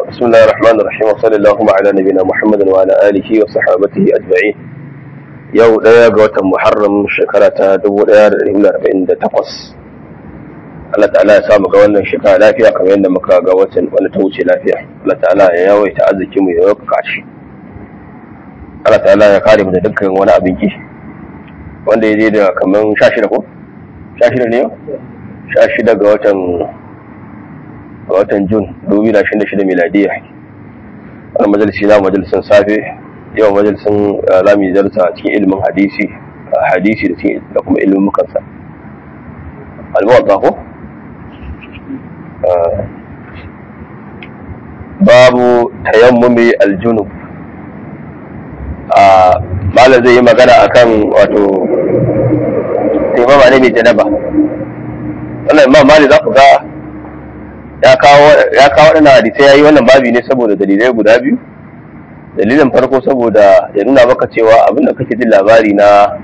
بسم الله الرحمن الرحيم وصلى اللهم على نبينا محمد وعلى آله وصحابته أجمعين yau ɗaya ga watan Muharram shekara ta 1448 Allah ta'ala ya samu ga wannan shekara lafiya kamar yadda muka ga watan wanda ta wuce lafiya Allah ta'ala ya yawaita arziki mu ya yauka shi Allah ta'ala ya kare mu da dukkan wani abin ki wanda ya je da kamar 16 ko 16 ne yau 16 ga watan ga watan Jun 2026 miladiya wannan majalisi na majalisin safe yau majalisin rami zarta cikin ilimin hadisi hadisi da kuma ilimin mukansa almuwatta ko babu tayammumi aljunub a malam zai yi magana akan wato taimama ne mai janaba wannan imam mali za ku ga ya kawo waɗannan hadisai ya yi wannan babi ne saboda dalilai guda biyu dalilin farko saboda ya nuna maka cewa abinda kake jin labari na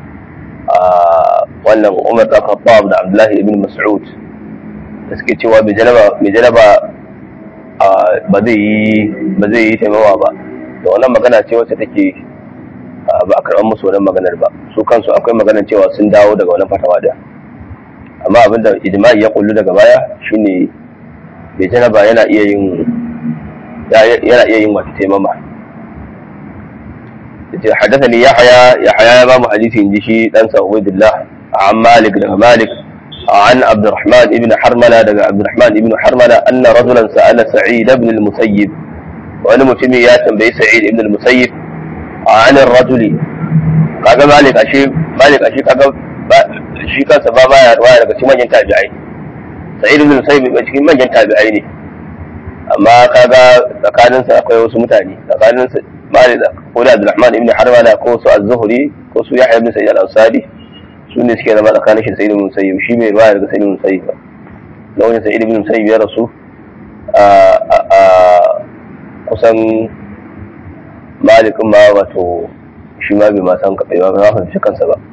wannan umar da khattab da abdullahi ibn mas'ud da suke cewa mai janaba ba zai yi ba zai yi taimawa ba da wannan magana ce wacce take ba a karɓar musu wannan maganar ba su kansu akwai maganar cewa sun dawo daga wannan fatawa da amma abinda ijma'i ya kullu daga baya shine mai janaba yana iya yin yana iya yin wata taimama حدثني يحيى يحيى امام حديث جشي دان عبيد الله عن مالك بن مالك عن عبد الرحمن بن حرملة عبد الرحمن بن حرملة أن رجلا سأل سعيد بن المسيب وأنا متمي يا تنبي سعيد بن المسيب عن الرجل قال مالك أشي مالك أشي قال shi kansa ba baya ruwaya daga cikin manyan tabi'ai sa'id ibn musayyib ba cikin manyan tabi'ai ne amma kaga tsakaninsa akwai wasu mutane tsakaninsa malik ko da abdulrahman ibn harmana ko su az-zuhri ko su yahya ibn sa'id al-ansari su ne suke zama tsakanin shi sa'id ibn musayyib shi mai ruwaya daga sa'id ibn musayyib lokacin sa'id ibn musayyib ya rasu a kusan malikin ma wato shi ma bai ma san kaɓai ba ba fahimci kansa ba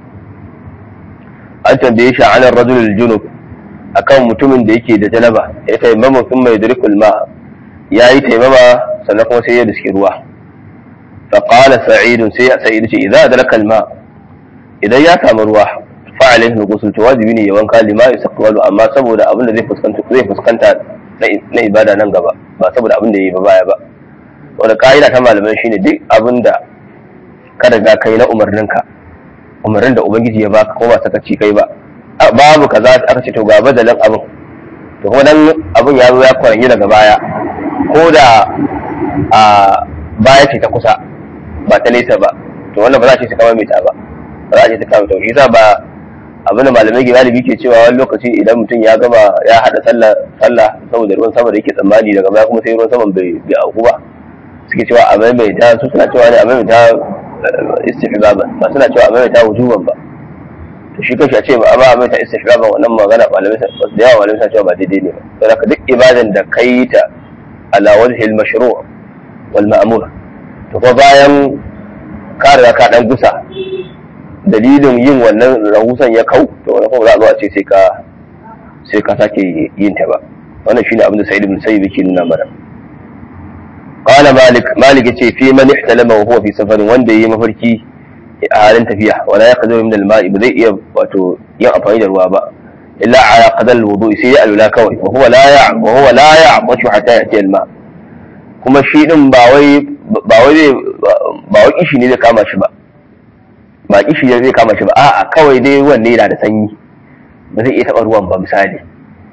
an tambaye shi an rajul junub akan mutumin da yake da janaba ya taimama sun mai dirikul ma ya yi taimama sannan kuma sai ya riski ruwa فقال سعيد سي سعيد ce idza adraka alma idan ya samu ruwa fa alaihi ghusl to wajibi ne ya wanka lima yasaqwalu amma saboda abin da zai fuskanta zai fuskanta na ibada nan gaba ba saboda abin da yayi ba baya ba wanda ka'ida ta malamai shine duk abin da ka riga kai na umarninka umarnin da ubangiji ya baka ko ba sakaci kai ba babu kaza aka ce to ga badalin abin to kuma dan abin ya zo ya kwaranyi daga baya ko da a baya ce ta kusa ba ta nesa ba to wannan ba za a ce su kama mita ba ba za a ce ta kama tauhi za ba abin da malamai galibi ke cewa wani lokaci idan mutum ya gama ya haɗa sallah sallah saboda ruwan sama da yake tsammani daga baya kuma sai ruwan saman bai bai auku ba suke cewa a maimaita su suna cewa ne a maimaita istihbaban ba suna cewa a maimaita wujuban ba to shi kashi a ce ba a maimaita istihbaban wannan magana malamai da yawa malamai suna cewa ba daidai ne ba saboda duk ibadan da kai ta ala wajhil mashru' wal ma'mur to fa bayan ka riga ka dan gusa dalilin yin wannan rahusan ya kau to wannan kuma za a zo a ce sai ka sai ka sake yin ta ba wannan shine abin da Sa'id ibn Sayyid yake nuna mana qala malik malik yace fi man ihtalama wa huwa fi safarin wanda yayi mafarki a halin tafiya wala yaqdiru min al-ma'i ba zai iya wato yin amfani da ruwa ba illa ala qadal al-wudu sai ya alula kawai wa huwa la ya wa huwa la ya'bashu hatta yati al-ma' kuma shi din ba wai ba wai ba wai kishi ne zai kama shi ba ba kishi ne zai kama shi ba a'a kawai dai wanne yana da sanyi ba zai iya taɓa ruwan ba misali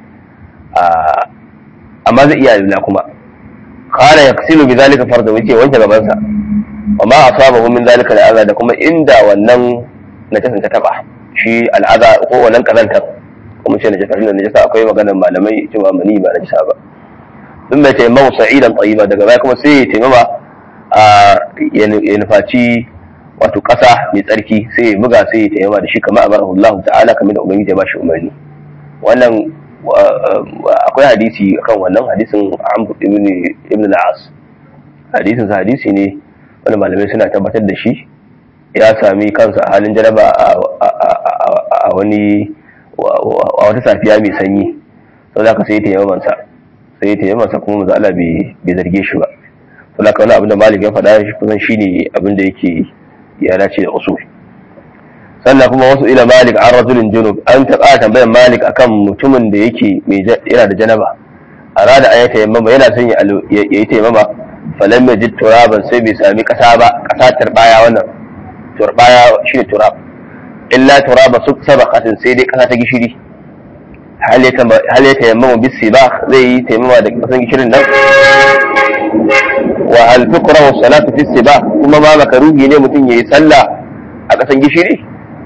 amma zai iya lula kuma kana yaksilu bi zalika farda wuce wanke gaban sa wa ma asabahu min zalika al'aza da kuma inda wannan najasin ta taba shi al'aza ko wannan kazantar kuma ce najasa da najasa akwai maganar malamai cewa mani ba najasa ba sun bai taimama sa'idan tsayiba daga baya kuma sai ya taimama a ya nufaci wato ƙasa mai tsarki sai ya buga sai ya taimama da shi kamar amara Allah ta'ala kamar da ubangiji ya ba shi umarni wannan akwai hadisi akan wannan hadisin Amr ibn ibn al-As hadisin sa hadisi ne wanda malamai suna tabbatar da shi ya sami kansa a halin jaraba a wani a wata safiya mai sanyi sau da ka sai taimaman sa sai ta yamma kuma manzo Allah bai zarge shi ba to laka wani abin da malik ya faɗa shi kusan shine abin da yake ya dace da usul sannan kuma wasu ila malik an rajulin junub an taɓa tambayar malik akan mutumin da yake yana da janaba arada an yi tayammama yana son ya yi tayammama falam yajid turaban sai bai sami kasa ba kasa turbaya wannan turbaya shine turab illa turaba su sabaqatin sai dai kasa ta gishiri hal ya tayammama bis sibah zai yi tayammama da kasan gishirin nan wa hal tukrahu salatu fi sibah kuma ma makaruhi ne mutum yayi sallah a kasan gishiri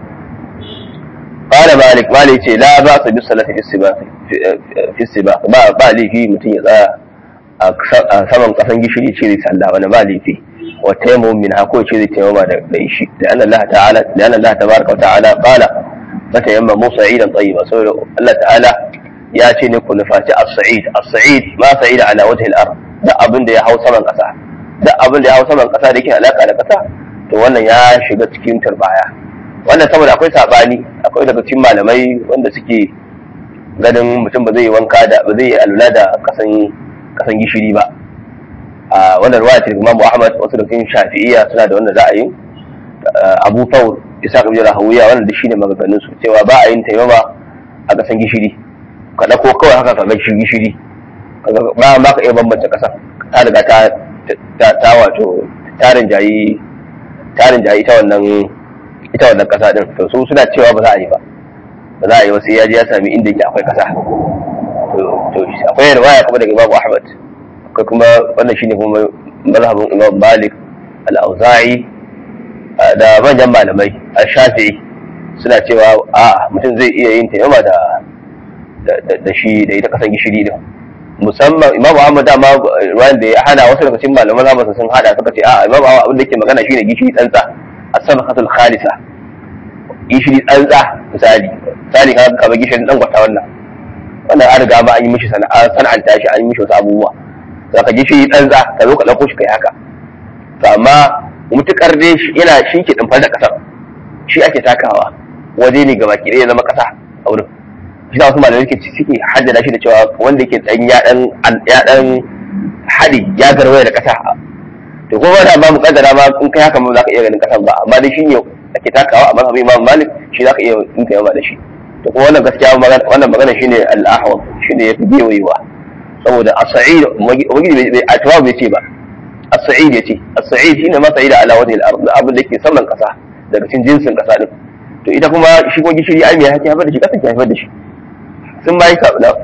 قال مالك مالك ce la ba su bi salati fi sibah ba ba laifi mutum ya tsaya a saman kasan gishiri ce zai sallah wani ba laifi wa taimu min hako ce zai taimama da shi da anna Allah ta'ala da anna Allah tabaraka wa ta'ala qala mata yamma musa idan tayyiba saboda Allah ta'ala ya ce ne ku nufaci as-sa'id as-sa'id ma sa'ida ala wajhi al-ard da abin da ya hau saman kasa da abin da ya hau saman kasa da yake alaka da kasa to wannan ya shiga cikin turbaya wannan saboda akwai sabani akwai daga cikin malamai wanda suke ganin mutum ba zai yi wanka da ba zai yi alula da kasan kasan gishiri ba a wannan ruwaya ce Imam Ahmad wasu da cikin Shafi'iyya suna da wannan ra'ayin Abu Thawr Isa ibn Rahawiya wannan da shine maganganun su cewa ba a yin taimama a kasan gishiri ka dauko kawai haka ka ga gishiri ba ma ka iya bambanta kasan ta riga ta ta wato tarin jayi tarin jayi ta wannan ita wannan kasa din to su suna cewa ba za a yi ba ba za a yi wasu ya je ya sami inda yake akwai kasa to akwai riwaya kuma daga Imam Ahmad akwai kuma wannan shine kuma mazhabin Imam Malik al-Auza'i da manyan malamai al-Shafi'i suna cewa a mutum zai iya yin tayyama da da shi da ita kasan gishiri din musamman Imam Ahmad dama ruwan da ya hana wasu daga cikin malaman zamani sun hada suka ce a Imam Ahmad abin da yake magana shine gishiri tsantsa as-sabqatul khalisa gishiri tsantsa misali misali kaga kamar gishirin dan gwata wannan wannan an riga ba an yi mishi sana'anta shi an yi mishi wasu abubuwa zaka gishiri tsantsa ka zo ka dauko shi kai haka to amma mutukar dai yana shi ke dimfar da kasar shi ake takawa waje ne gaba ki ya zama kasa a wurin shi da wasu malamai suke suke haddada shi da cewa wanda yake dan ya dan ya dan hadi ya garwaya da kasa to kuma da ba mu kaddara ma in kai haka ma za ka iya ganin kasan ba amma dai shine ake takawa a mazhabin Imam Malik shi za ka iya in kai da shi to kuma wannan gaskiya wannan magana shine al-ahwal shine yafi gewayewa saboda as-sa'id ubangiji bai atwa bai ce ba as-sa'id yace as-sa'id shine ma sa'ida ala wajhi al-ard abin da yake saman kasa daga cikin jinsin kasa din to ita kuma shi ko gishiri ai me yake haifar da shi kasa ke haifar da shi sun bai ka na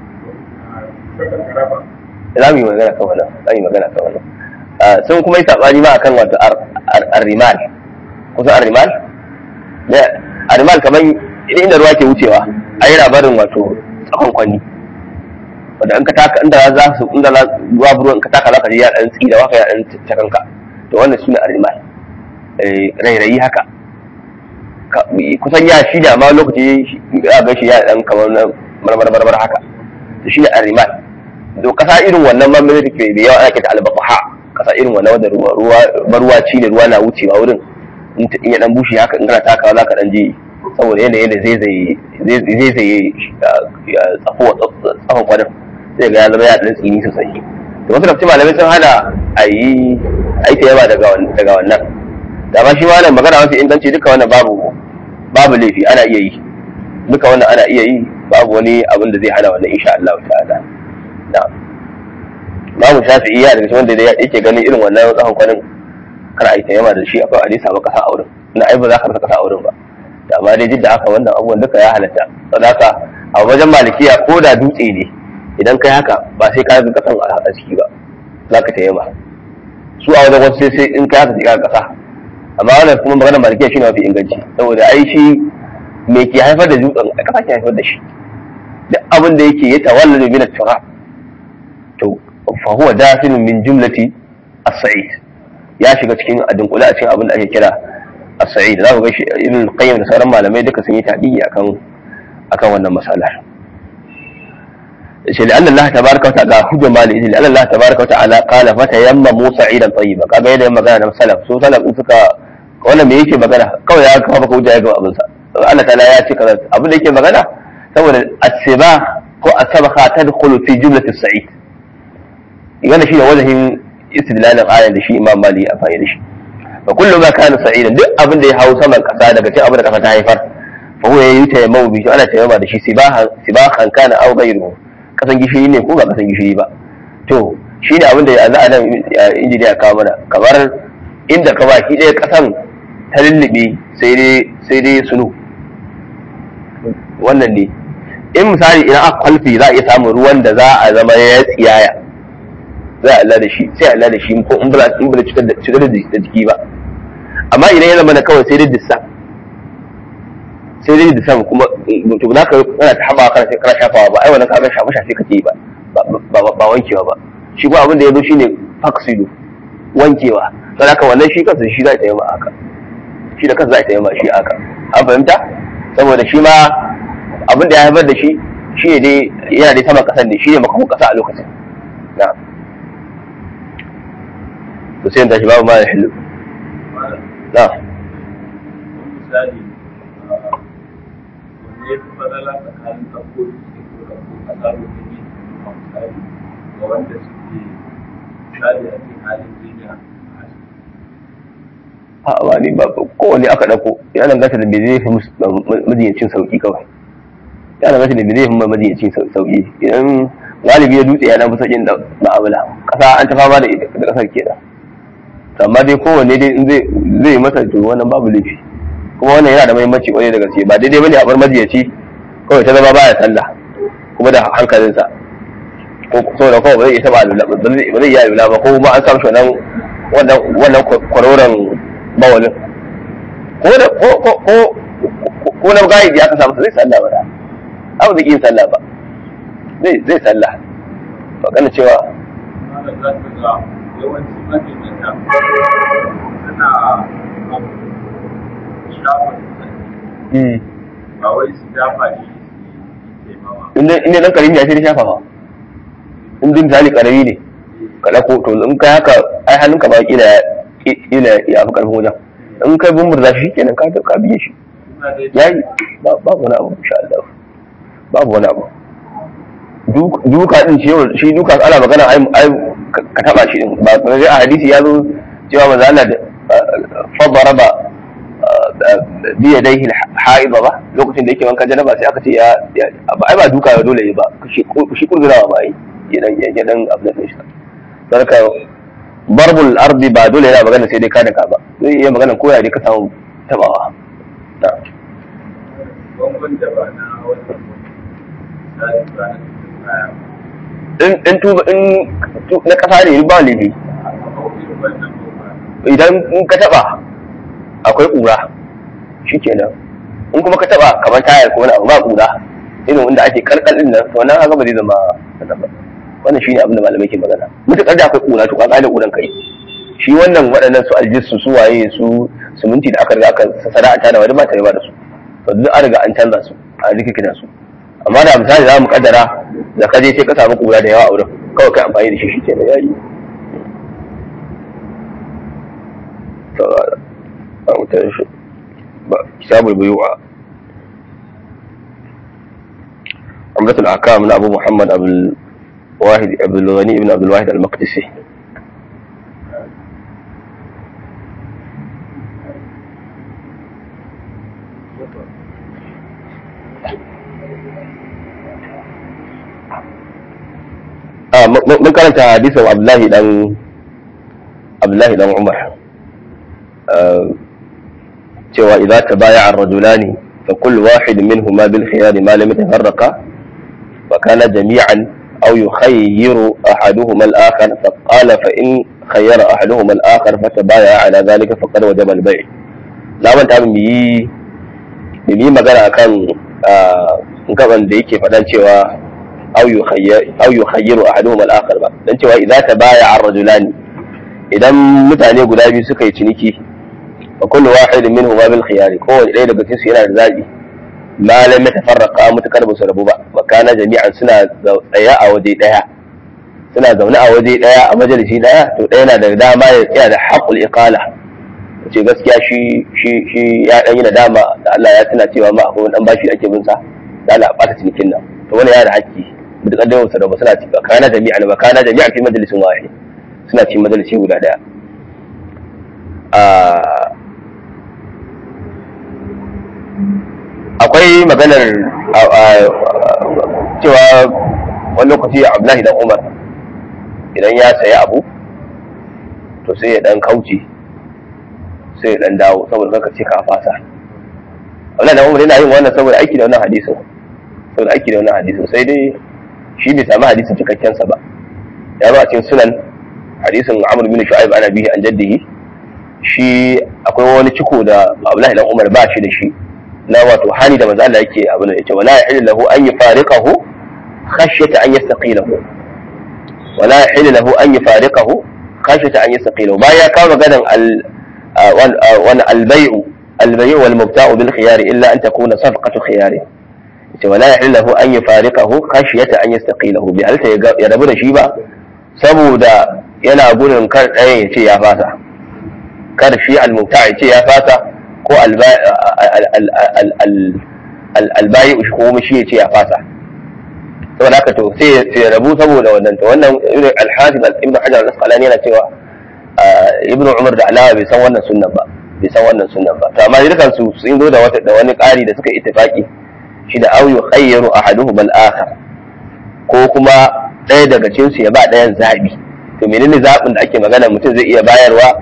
za mu yi magana kan wannan za mu yi magana kan wannan sun kuma yi sabani ma akan wato ar-rimal kusa ar-rimal da ar-rimal kamar inda ruwa ke wucewa a yi labarin wato tsakon kwanni wanda in ka taka inda za su inda ruwa ruwa in ka taka za ka ji ya dan tsi da waka ya dan cakanka to wannan shine ar-rimal rairayi haka kusan ya shi da ma lokaci ya ga shi ya dan kamar marmar marmar haka to shine ar-rimal to kasa irin wannan mamman da ke da yawa ake ta al-baqa kasa irin wannan wanda ruwa ruwa ruwa ci ne ruwa na wucewa wurin in ya dan bushe haka in kana takawa za ka dan ji saboda yanayin da zai zai tsafo tsafon kwanan zai ga ya zama ya dan tsini sosai da wasu kafin malamai sun hana a yi aita yawa daga wannan da ma shi wannan magana mafi inganci duka wannan babu babu laifi ana iya yi duka wannan ana iya yi babu wani abin da zai hana wannan insha Allah ta'ala na'am babu shafi'i ya daga wanda yake ganin irin wannan tsahon kwanin kar a yi tayyama da shi akwai hadisi ba kasa a wurin ina ai ba za ka rasa kasa a wurin ba da amma dai da haka wannan abubuwan duka ya halatta saboda haka a wajen malikiya ko da dutse ne idan kai haka ba sai ka ga kasan a ciki ba za ka tayyama su a wajen wasu sai in kai haka sai ka kasa amma wannan kuma maganar malikiya shine mafi inganci saboda ai shi me ke haifar da dutsen a kasa ke haifar da shi duk abin da yake ya tawalla min at-turab to fa huwa dafinun min jumlati as-sa'id ya shiga cikin adunkule a cikin abin da ake kira as-sa'id za ku ga shi ibn qayyim da sauran malamai duka sun yi tabi'i akan akan wannan masalar shi da Allah tabaraka wa ta'ala hujja mali shi da Allah tabaraka wa ta'ala qala fa tayamma musa idan tayyiba kaga yadda magana na salaf su salaf din suka wannan me yake magana kawai ya kafa maka hujja ya ga abin sa Allah ta'ala ya ce kaza abin da yake magana saboda asiba ko as-sabaqa tadkhulu fi jumlati as-sa'id yana shi ne wajahin istidlalin ayan da shi imam mali ya amfani da shi fa kullu ma kana sa'idan duk abin da ya hau saman kasa daga cikin abin da kasa ta haifar fa huwa yayi tayammum bi shi ana tayammuma da shi sibahan sibahan kana aw ghayruhu kasan gishiri ne ko ba kasan gishiri ba to shi ne abin da ya za a nan injiniya kawo mana kamar inda ka baki ɗaya kasan ta lullube sai dai sai dai sunu wannan ne in misali idan aka kwalfi za a iya samun ruwan da za a zama ya tsiyaya za a Allah da shi sai Allah da shi ko in ba in ba cutar da cutar da jiki ba amma idan ya zama na kawai sai dai dissa sai dai dissa kuma to za ka kana ta haba kana sai kana shafawa ba ai wannan kaga shafa shafe kake yi ba ba ba wankewa ba shi kuma abin da ya zo shine faksilu wankewa don haka wannan shi kansa shi za ta yi ma haka shi da kansa za ta yi ma shi haka an fahimta saboda shi ma abin da ya haifar da shi shi ne dai yana dai sama kasan ne shi ne makamun kasa a lokacin na to sai tashi babu ma da hilu na misali wanne ya fi fadala tsakanin ɗauko dutse ko ɗauko ƙasa domin yin a misali ga wanda suke misali a cikin halin jinya a asibiti. a ba ni ba kowane aka ɗauko ya danganta da me zai fi majiyancin sauƙi kawai ya danganta da me zai fi majiyancin sauƙi idan galibi ya dutse ya dan fi sauƙin da ma'amala ƙasa an ta fama da ita da ƙasar kenan amma dai kowanne dai in zai zai yi masa to wannan babu laifi kuma wannan yana da muhimmanci kwarai da gaske ba daidai bane a bar majiyaci kawai ta zama baya sallah kuma da hankalinsa ko saboda kawai ba zai iya taɓa alula ba zai ba zai iya alula ba ko kuma an samu shi wannan wannan wannan kwaroron bawalin ko da ko ko ko ko na gayi ya ka samu zai sallah ba da abu zai yin sallah ba zai zai sallah magana cewa Malam za ka ga yawanci majinyata suna shafa dutse ba wai su dafa shi su yi taimama. inda inda dan karimi ya sai da shafawa in din misali karami ne ka dauko to in kai haka ai hannunka ba kila kila ya fi karfin wajen in kai bumburza shi kenan ka ka biye shi Suna dai yayi ba- babu wani abu insha Allah babu wani abu Duk- duka din shi shi duka ana magana ai ai ka taba shi din ba kuma a hadisi ya zo cewa manzo Allah da fadara ba bi yadayhi al-haida ba lokacin da yake wanka janaba sai aka ce ya ya- ba ai ba duka ya dole yi ba shi shi kurzurawa ba yi ya dan ya dan abin da shi sarka barbul ardi ba dole yana magana sai dai ka daka ba zai iya magana ko ya dai ka samu tabawa na'am bangon da ba na wannan misali ba na cikin kaya in in tuba in tu- na kasa ne ba laifi a kawai wannan ba idan in ka taba akwai kura shikenan in kuma ka taba kamar tayar ko wani abu ba kura irin wanda ake kalkal din nan to nan haka ba zai zama kaza ba wannan shine abin da malamai ke magana mutukar da akwai kura to ka da kuran kai shi wannan waɗannan su aljisu su waye su suminti da aka riga aka sana'anta da wani ba ta ba da su to duk an riga an canza su a rikikina su amma da misali za mu kaddara da ka je sai ka samu kura da yawa a wurin kawai kai amfani da shi shi kenan yayi to a wutar shi ba kitabul buyu'a عمدة الأحكام من أبو محمد أبو الواحد أبو الغني بن عبد الواحد المقدسي آه م- من كانت حديث عبد الله بن عبد الله بن عمر آه cewa idza tabaya'a ar-rajulani fa kullu wahid minhuma bil khiyar ma lam yatafarraqa wa kana jami'an aw yukhayyiru ahaduhuma al-akhar fa qala fa in khayyara ahaduhuma al-akhar fa tabaya'a ala dhalika faqad wajaba al-bay' na manta min yi min yi magana akan gaban da yake faɗan cewa aw yukhayyiru ahaduhuma al-akhar ba dan cewa idza tabaya'a ar-rajulani idan mutane guda biyu suka yi ciniki wa kullu wahidin minhu ma bil khiyari kowane ɗaya daga cikin su yana da zabi ma lam yatafarraqa mutakar ba su rabu ba wa kana jami'an suna tsaye a waje ɗaya suna zaune a waje ɗaya a majalisi ɗaya to ɗaya na da dama ya tsaya da haqqul iqala ce gaskiya shi shi shi ya dan yi nadama da Allah ya tuna cewa ma akwai dan bashi ake bin sa da Allah ba ta cinikin nan to wani yana da haƙƙi mutukar da wasu da ba suna ci ba kana jami'a ba kana jami'a fi majalisin wahid suna ci majalisi guda daya akwai maganar cewa wani lokaci abdullahi dan umar idan ya sayi abu to sai ya dan kauce sai ya dan dawo saboda kaka ce ka fasa abdullahi dan umar yana yin wannan saboda aiki da wannan hadisin saboda aiki da wannan hadisin sai dai shi bai sami hadisin cikakken sa ba ya zo a cikin sunan hadisin amr bin shu'aib ana bihi an jaddihi shi akwai wani ciko da abdullahi dan umar ba shi da shi na wato hali da manzo Allah yake abin da yace wala yahillu lahu an yufariqahu khashyata an yastaqilahu wala yahillu lahu an yufariqahu khashyata an yastaqilahu baya ka maganan al wal albay'u albay'u wal mubta'u bil khiyar illa an takuna safqatu khiyar yace wala yahillu lahu an yufariqahu khashyata an yastaqilahu bi halta ya rabu da shi ba saboda yana gudun kar ɗayan ya ce ya fasa kar shi al-mubta' ya ce ya fasa ko albayi ko shi ya ce ya fasa saboda haka to sai ya rabu saboda wannan to wannan irin alhasib ibn hajar al-asqalani yana cewa ibn umar da alawa bai san wannan sunnan ba bai san wannan sunnan ba to amma dukan su sun zo da wata da wani ƙari da suka ittifaki shi da au yukhayyaru ahaduhum al-akhar ko kuma ɗaya daga cikin su ya ba ɗayan zabi to menene zabin da ake magana mutum zai iya bayarwa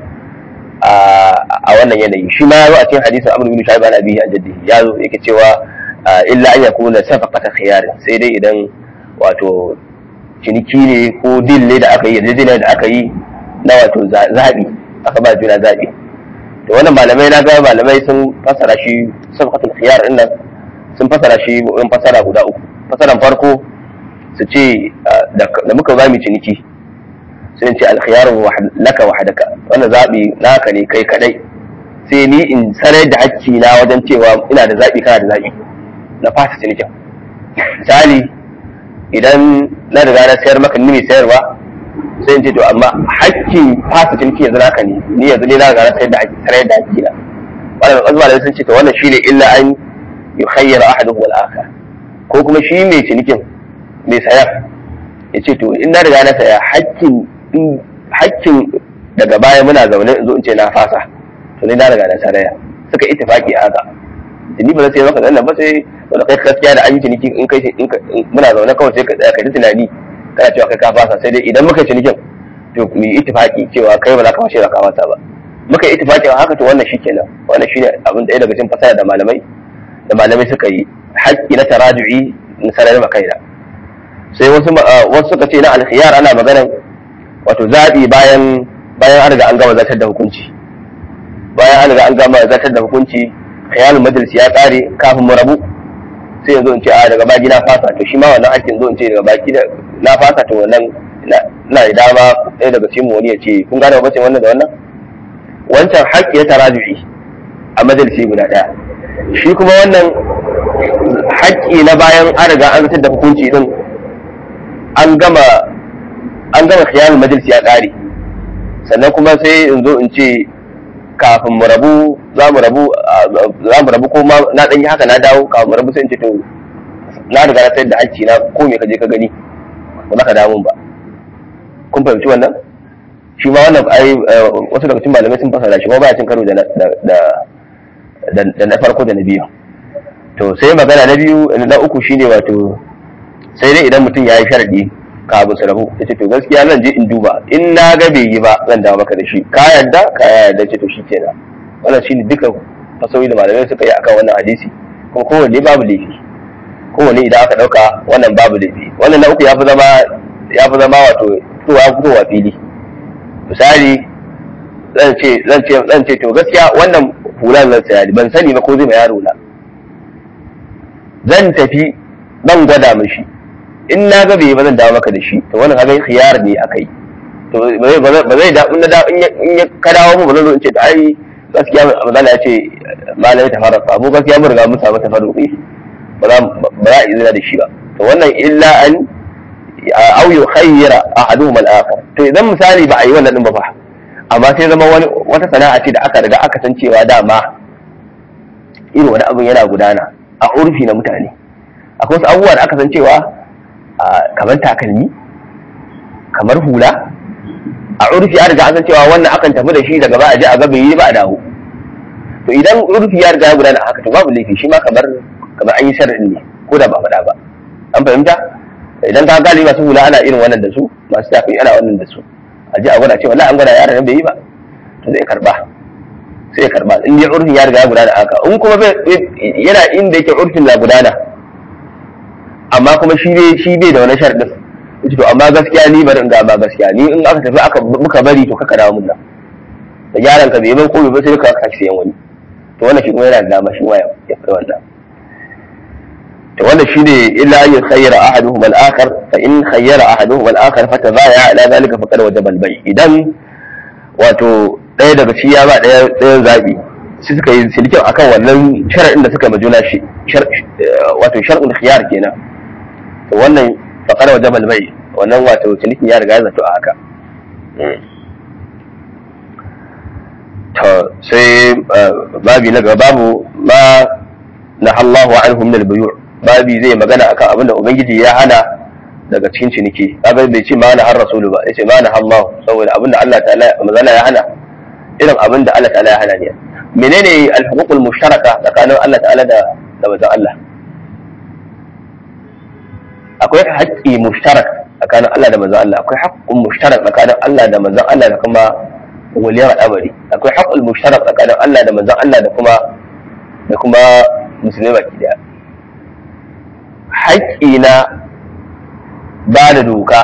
a wannan yanayi shi ma ya zo a cikin hadisin amr bin shu'aib an abihi an jaddihi ya zo yake cewa illa an yakuna safaqata khiyar sai dai idan wato ciniki ne ko dil ne da aka yi yarjejeniya da aka yi na wato zabi aka ba juna zabi to wannan malamai na ga malamai sun fasara shi safaqatul khiyar din nan sun fasara shi in fasara guda uku fasaran farko su ce da muka zami ciniki sai ce alkhiyaru laka wahdaka wannan zabi naka ne kai kadai sai ni in sanar da hakki na wajen cewa ina da zabi kana da zabi na fasa cinikin misali idan na riga na sayar maka ni mai sayarwa sai in ce to amma hakkin fasa ciniki yanzu naka ne ni yanzu ne na riga na sayar da hakki sanar da hakki na wannan azuma da sun ce to wannan shine illa an yukhayyar ahaduhu wal akhar ko kuma shi mai cinikin mai sayar ya ce to in na riga na saya hakkin hakkin daga baya muna zaune in zo in ce na fasa to ni na riga na saraya suka ittifaki a haka ni ba zai sai maka zannan ba sai wanda kai gaskiya da an yi ciniki in kai muna zaune kawai sai ka tsaya ka ji tunani kana cewa kai ka fasa sai dai idan muka yi cinikin to mu yi ittifaki cewa kai ba za ka fashe da ka fasa ba muka yi ittifaki a haka to wannan shikenan wannan shine abin da ɗaya daga cikin fasara da malamai da malamai suka yi haƙƙi na taraju'i na sanar da kaina sai wasu wasu suka ce na alkhiyar ana maganar wato zaɓi bayan bayan an riga an gama zartar da hukunci bayan an riga an gama zartar da hukunci khiyalul majalis ya ƙare kafin mu rabu sai yanzu in ce a daga baki na fasa to shi ma wannan hakkin zo in ce daga baki na fasa to wannan na da dama ɗaya daga cikin wani ya ce kun gane bacin wannan da wannan wancan haƙƙi ya taraju'i a majalisi guda ɗaya shi kuma wannan haƙƙi na bayan an riga an zartar da hukunci din an gama an gama khiyarul majalisi ya ƙare sannan kuma sai in zo in ce kafin mu rabu za mu rabu za mu rabu ko ma na dan yi haka na dawo kafin mu rabu sai in ce to na riga na sayar da hakki na ko me ka je ka gani ba za ka dawo ba kun fahimci wannan shi ma wannan ai wasu daga cikin malamai sun fasara shi ma baya cin karo da da da na farko da na biyu to sai magana na biyu na uku shine wato sai dai idan mutum ya yi sharadi kafin su rabu ya ce to gaskiya zan je in duba in na ga bai yi ba zan dawo maka da shi ka yarda ka yarda ce to shi kenan wannan shine duka fasahohi da malamai suka yi akan wannan hadisi kuma kowanne babu laifi kowanne idan aka dauka wannan babu laifi wannan na uku ya fi zama ya fi zama wato fitowa fitowa fili misali zan ce zan ce zan ce to gaskiya wannan hulan zan saya ban sani ba ko zai ma yaro na zan tafi zan gwada mishi in na ga bai ba zan dawo maka da shi to wannan kaga khiyar ne akai to ba zai ba zai da in da in ya ka dawo mu ba zan zo in ce to ai gaskiya mazala ya ce malami ta fara mu gaskiya mun riga mun samu tafarruqi ba za ba za izina da shi ba to wannan illa an aw yukhayyira ahaduhum al-akhar to idan misali ba a yi wannan din ba fa amma sai zama wani wata sana'a ce da aka riga aka san cewa dama irin wani abin yana gudana a urfi na mutane akwai wasu abubuwa da aka san cewa kamar takalmi kamar hula a urfi ya riga an san cewa wannan akan tafi da shi daga ba a je a ga bai yi ba a dawo to idan urfi ya riga ya gudana haka to babu laifi shi ma kamar kamar an yi sharri ne ko da ba faɗa ba an fahimta idan ka galibi masu hula ana irin wannan da su masu tafi ana wannan da su a je a gwada cewa wallahi an gwada yaron bai yi ba to zai karba sai ya karba in dai urfin ya riga ya gudana haka in kuma yana inda yake urfin na gudana amma kuma shi bai shi bai da wani sharɗin to amma gaskiya ni bari in ga ba gaskiya ni in aka tafi aka muka bari to kaka dawo mun nan da yaron ka bai ban ko ba sai ka saki sayan wani to wannan shi kuma yana da dama shi ma ya fi wannan to wannan shine illa an yakhayyara ahaduhum al-akhar fa in khayyara ahaduhum al-akhar fa tadaya ala zalika faqad wajaba al-bay idan wato ɗaya daga ci ya ba ɗaya ɗayan zabi su suka yi silikin akan wannan shar'in da suka majuna shi wato shar'ul khiyar kenan to wannan faqad wajaba al-bay wannan wato silikin ya riga ya zato a haka to sai babi na gaba babu ma na Allahu anhu min al-buyu' babi zai magana akan abin da ubangiji ya hana daga cikin ciniki kaga bai ce ma na har rasulu ba yace ma na Allah saboda abin da Allah ta'ala mazala ya hana irin abin da Allah ta'ala ya hana ne menene al-huququl mushtaraka tsakanin Allah ta'ala da da manzon Allah akwai haƙƙi mushtarak tsakanin Allah da manzon Allah akwai haƙƙun mushtarak tsakanin Allah da manzon Allah da kuma waliyar al'amari akwai haƙƙul mushtarak tsakanin Allah da manzon Allah da kuma da kuma musulmai baki daya haƙƙi na ba da doka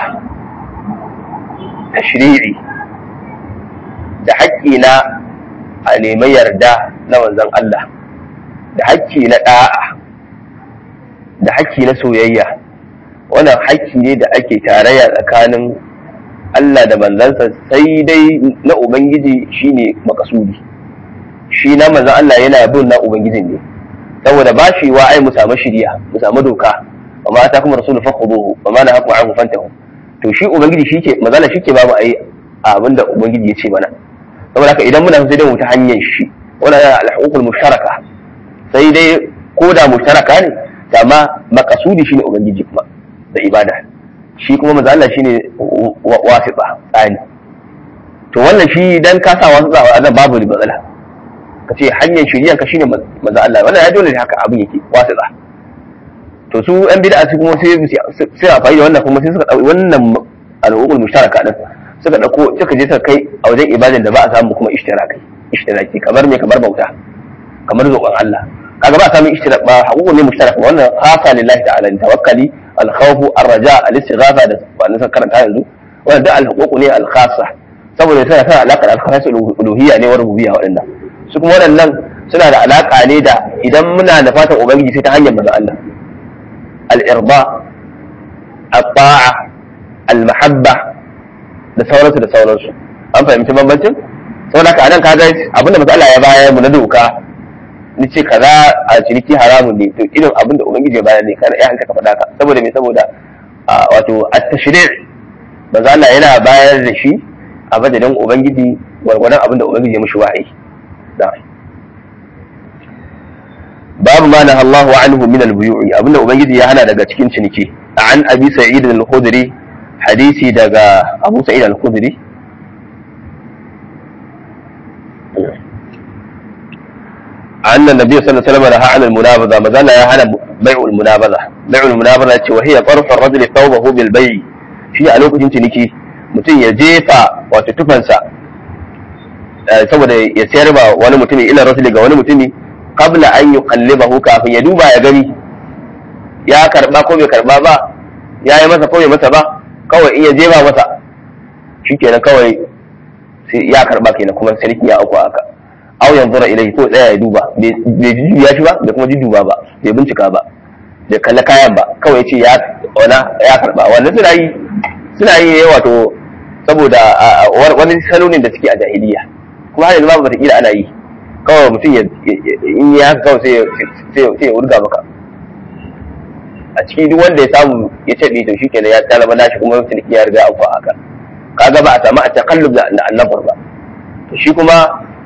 tashri'i da haƙƙi na a nemi yarda na manzon Allah da haƙƙi na ɗa'a da haƙƙi na soyayya wannan haƙƙi ne da ake tarayya tsakanin Allah da manzansa sai dai na Ubangiji shine makasudi shi na manzan Allah yana bin na Ubangijin ne saboda ba shi wa ai mu samu shiriya mu samu doka wa ma ta kuma rasul fakhuduhu wa ma nahakum anhu fantahu to shi ubangiji shike mazala shike babu ai abin da ubangiji ya ce mana saboda haka idan muna sai dai mu ta hanyar shi wannan al-huququl mushtaraka sai dai ko da mushtaraka ne amma makasudi shine ubangiji kuma da ibada shi kuma manzo Allah shine wasiqa tsani to wannan shi dan ka sa wasiqa a babu matsala ka ce hanyar shiriyan ka shine manzo Allah wannan ya dole ne haka abin yake wasiqa to su yan bid'a su kuma sai sai a fa'i da wannan kuma sai suka dauki wannan al'ummul mushtaraka din suka dauko suka je suka kai a wajen ibadan da ba a samu kuma ishtiraki ishtiraki kamar me kamar bauta kamar zoban Allah kaga ba a samu ishtirak ba haƙuƙu ne mushtarak wannan khasa lillahi ta'ala tawakkali al-khawfu ar-raja al-istighatha da wannan suka karanta yanzu wannan da al-huquq ne al-khassa saboda tana tana alaƙar al-khassa uluhiyya ne wa rububiyya waɗannan su kuma waɗannan suna da alaƙa ne da idan muna da fatan ubangiji sai ta hanyar manzon Allah al-irba at-ta'a al-mahabba da sauransu da sauransu an fahimci bambancin saboda haka anan kaga abinda manzon Allah ya bayar mu na doka ni ce kaza a ciniki haramun ne to irin abin da ubangiji ya bayar ne kana ya hanka ka faɗa ka saboda me saboda wato at-tashri' manzo Allah yana bayar da shi a madadin ubangiji gwargwadon abin da ubangiji ya mishi wahayi babu ma na Allahu anhu min al-buyu'i abinda ubangiji ya hana daga cikin ciniki an abi sa'id al-khudri hadisi daga abu sa'id al-khudri أن النبي صلى الله عليه وسلم نهى عن المنابذة ما زال يهانا بيع المنابذة بيع المنابذة وهي طرف الرجل ثوبه بالبيع في ألوك تنتنكي mutum ya jefa wato tufansa saboda ya sayar ba wani mutumi ila rasuli ga wani mutumi qabla an yuqallibahu kafin ya duba ya gani ya karba ko bai karba ba ya yi masa ko bai masa ba kawai in ya jefa masa shikenan kawai sai ya karba kenan kuma sarki ya auku haka aw yanzura ilayhi ko tsaya ya duba bai jujjuya shi ba bai kuma jujjuba ba bai bincika ba bai kalla kayan ba kawai ya ce ya wana ya karba wannan suna yi suna yi ne wato saboda wani salo ne da suke a jahiliya kuma har yanzu babu wataƙila ana yi kawai mutum ya in ya kawai sai ya wurga maka a ciki duk wanda ya samu ya ce to shi kenan ya talaba nashi kuma ciniki ya riga an haka kaga ba a samu a takallub da annabar ba to shi kuma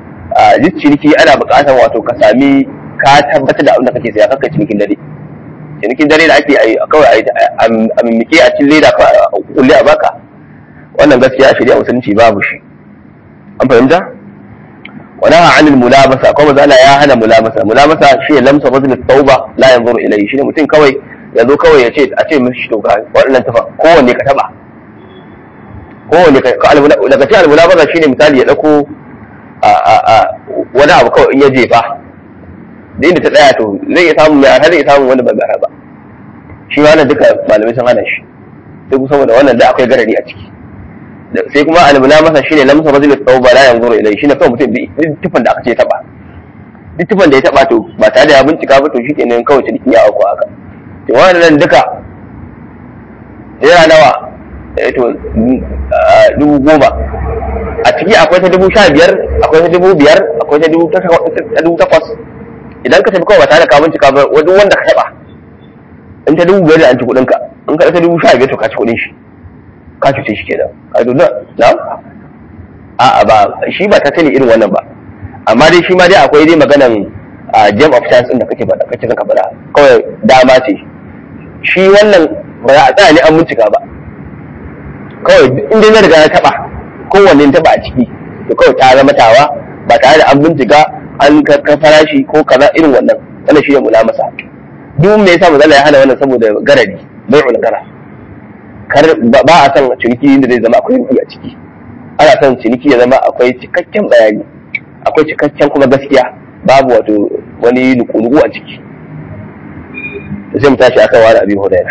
duk ciniki ana buƙatar wato ka sami ka tabbatar da abin da kake saya kakka cinikin dare cinikin dare da ake yi kawai a mimike a cin leda a kulle a baka wannan gaskiya shari'a musulunci babu shi an fahimta wani ha anil mulabasa kuma zala ya hana mulabasa mulabasa shi ne lamsa bazin tauba la yanzuru ilayhi shi ne mutum kawai ya zo kawai ya ce a ce mishi to ga waɗannan tafa kowanne ka taba kowanne ka daga cikin almulabasa shi ne misali ya ɗauko wani abu kawai in ya jefa da inda ta tsaya to zai iya samun mai arha zai iya samun wanda ba mai arha ba shi ma wannan duka malamai sun hana shi sai kuma saboda wannan da akwai garari a ciki sai kuma almuna masa shine lamsa rajul tawba la yanzuru ilai shine kawai mutum duk tufan da aka ce taba duk tufan da ya taba to ba tare da ya bincika ba to shikenan kawai ciniki ya auku haka to wannan duka yana nawa eh to dubu goma a ciki akwai ta dubu sha biyar akwai ta dubu biyar akwai ta dubu takwas idan ka tafi kawai ba tare da ka bincika ba wani wanda ka taba in ta dubu biyar da an ci kuɗin ka in ka ta dubu sha biyar to ka ci kuɗin shi ka cuce shi kenan ka zo na na a ba shi ba ta sani irin wannan ba amma dai shi ma dai akwai dai maganan jam of chance din da kake faɗa kake zaka faɗa kawai dama ce shi wannan ba za a tsaya ne an bincika ba kawai in dai na riga na taɓa kowanne taɓa a ciki to kawai ta zama tawa ba tare da an bincika an ka farashi ko kaza irin wannan wannan shi ne mulamasa duk me yasa mazala ya hana wannan saboda garadi bai'ul gara kar ba a san ciniki da zai zama akwai rufi a ciki ana son ciniki ya zama akwai cikakken bayani akwai cikakken kuma gaskiya babu wato wani nuku-nuku a ciki da sai mu tashi akan wani abin hudaira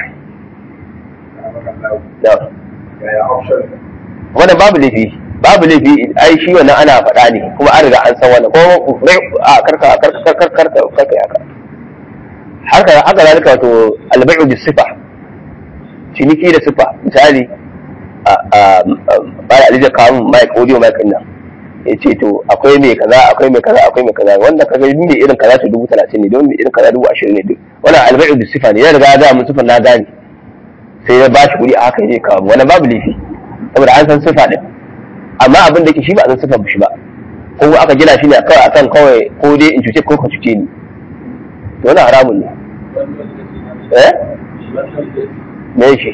wannan babu laifi babu laifi ai shi wannan ana faɗa ne kuma an riga an san wannan ko a karka karka karka karka karka haka haka haka zalika wato albai'u bis sifa ciniki da sifa misali a ba da alija kawo mic audio mic din nan ya ce to akwai mai kaza akwai mai kaza akwai mai kaza wanda kaga ni ne irin kaza to dubu talatin ne don mai irin kaza dubu ashirin ne duk wannan albai'u bis sifa ne ya riga da mun sifan na gane sai ya bashi kuɗi a haka ya kawo wannan babu laifi saboda an san sifa din amma abin da ke shi ba a san sifa shi ba ko aka gina shi ne kawai akan kawai ko dai in cuce ko ka cuce ni to wannan haramun ne eh me shi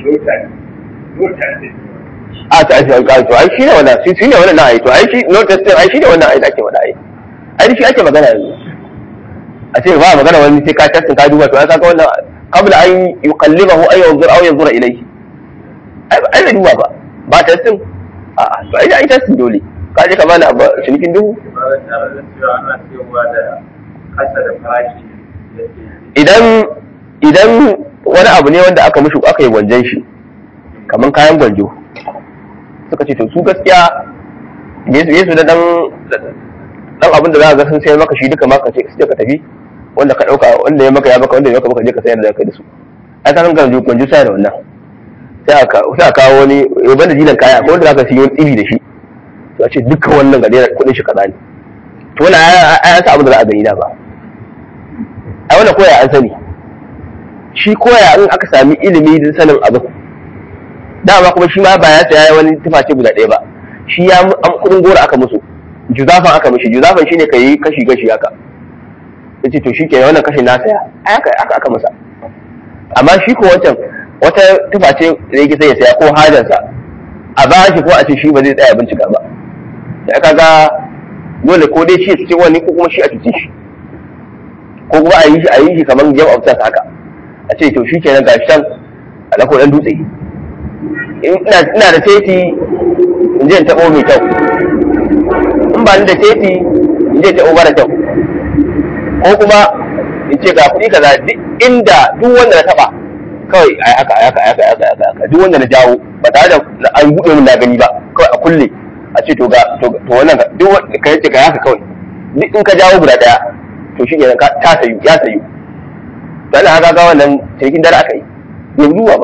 a ta ake an to ai shi ne wannan shi ne wannan ai to ai shi no testing ai shi ne wannan ai da ake wada ai ai shi ake magana yanzu a ce ba magana wani sai ka testing ka duba to ai kaga wannan qabla an yuqallibahu ay yanzur aw yanzura ilayhi ai ai bai duba ba ba testing a a to ai ai testing dole ka je ka bani abu cinikin duhu idan idan wani abu ne wanda aka mushi aka yi gwanjan shi kamar kayan gwanjo suka ce to su gaskiya yesu da dan dan abin da za ga sun sayar maka shi duka maka ce sai ka tafi wanda ka dauka wanda ya maka ya maka wanda ya maka maka je ka sayar da kai da su ai kan gwanjo gwanjo sai da wannan sai aka sai aka kawo wani yaban da jilan kaya ko wanda zaka siyo tsibi da shi to a ce duka wannan gare kudin shi kaza ne to wannan ai an sa abin da za a gani da ba ai wannan koya an sani shi koya in aka sami ilimi da sanin abu dama kuma shi ma ba ya saya wani tuface guda ɗaya ba shi ya an kudin gora aka musu juzafan aka mishi juzafan shine kai kashi kashi haka yace to shi kenan wannan kashin na saya aka aka aka masa amma shi ko wancan wata tuface da yake sai ya saya ko hajarsa a ba shi ko a ce shi ba zai tsaya bincika ba da aka ga dole ko dai shi ya ci wani ko kuma shi a cuce shi ko kuma a yi shi a yi shi kamar jam of haka a ce to shi kenan gashi can a dako dan dutse ina da teti in je in taɓo mai kyau in ba ni da teti in je in taɓo mara kyau ko kuma in ce ga kuɗi kaza duk inda duk wanda na taɓa kawai ai haka ai haka ai haka ai haka ai haka duk wanda na jawo ba tare da an buɗe min na gani ba kawai a kulle a ce to ga to wannan duk wanda ka yace ga haka kawai duk in ka jawo guda ɗaya to shi kenan ta sayu ya sayu dan haka ga wannan cikin dare aka yi yanzu ba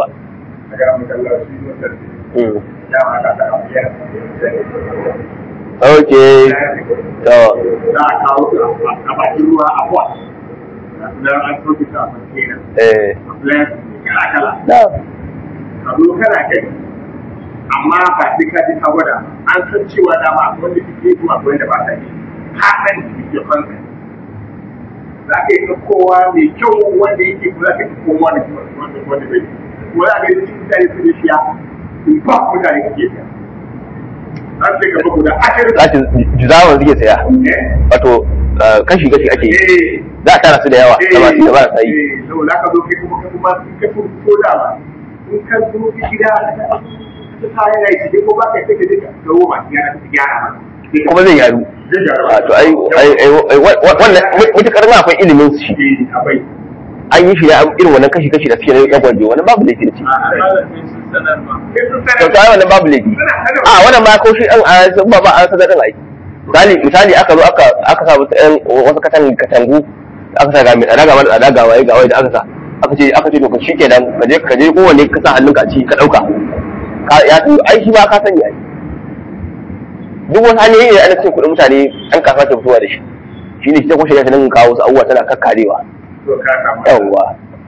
Ok, to. Za a kawo a bakin ruwa a kwa. Na an soke ta a container. Eh. A plant kala kala. Na. Ka zo kana kai. Amma ba sai ka ji ka gwada. An san cewa dama akwai wanda suke kuma akwai wanda ba ta yi. Ka san da ke fanka. za ka yi kowa mai kyau wanda yake kuma za ka yi kowa da wanda wanda bai ko za ka yi cikin mutane su ne shiya in ba mutane kake siya za su gaba guda ashirin Zakin juzawan suke saya wato kashi kashi ake yi eh za a tara su da yawa da masu da ba sa yi eh saboda ka zo kai kuma kai kuma in ka fito da ba in ka zo ka gida ka sa yana yi cikin ko ba ka kai ka je ka gawo ma yana ka gyara ma kuma zai yaru zai gyara a to ai ai ai ai, wa- wa- wannan mutukar ma akwai ilimin su shi eh akwai an yi shi ne an irin wannan kashi kashi da suke na yan gwanjo wannan babu laifi da ce malamin sun sanar ma sai sun to sanar to ai wannan babu laifi a wannan ma ko shi an a ba ba an sadar din ai misali misali aka zo aka aka sa wasu ɗan wasu katan katangu aka sa ga mai tsada ga mara tsada ga waye ga waye da aka sa aka ce aka ce to ka shikenan ka je ka je kowanne ka sa hannunka a ciki ka dauka ka ya san ai shi ba ka sani ai duk wani hanyoyi ne ana cin kuɗin mutane an kasa ke fitowa da shi shi ne shi ta kwashe ya nan kawo wasu abubuwa tana kakkarewa to ka samu yawwa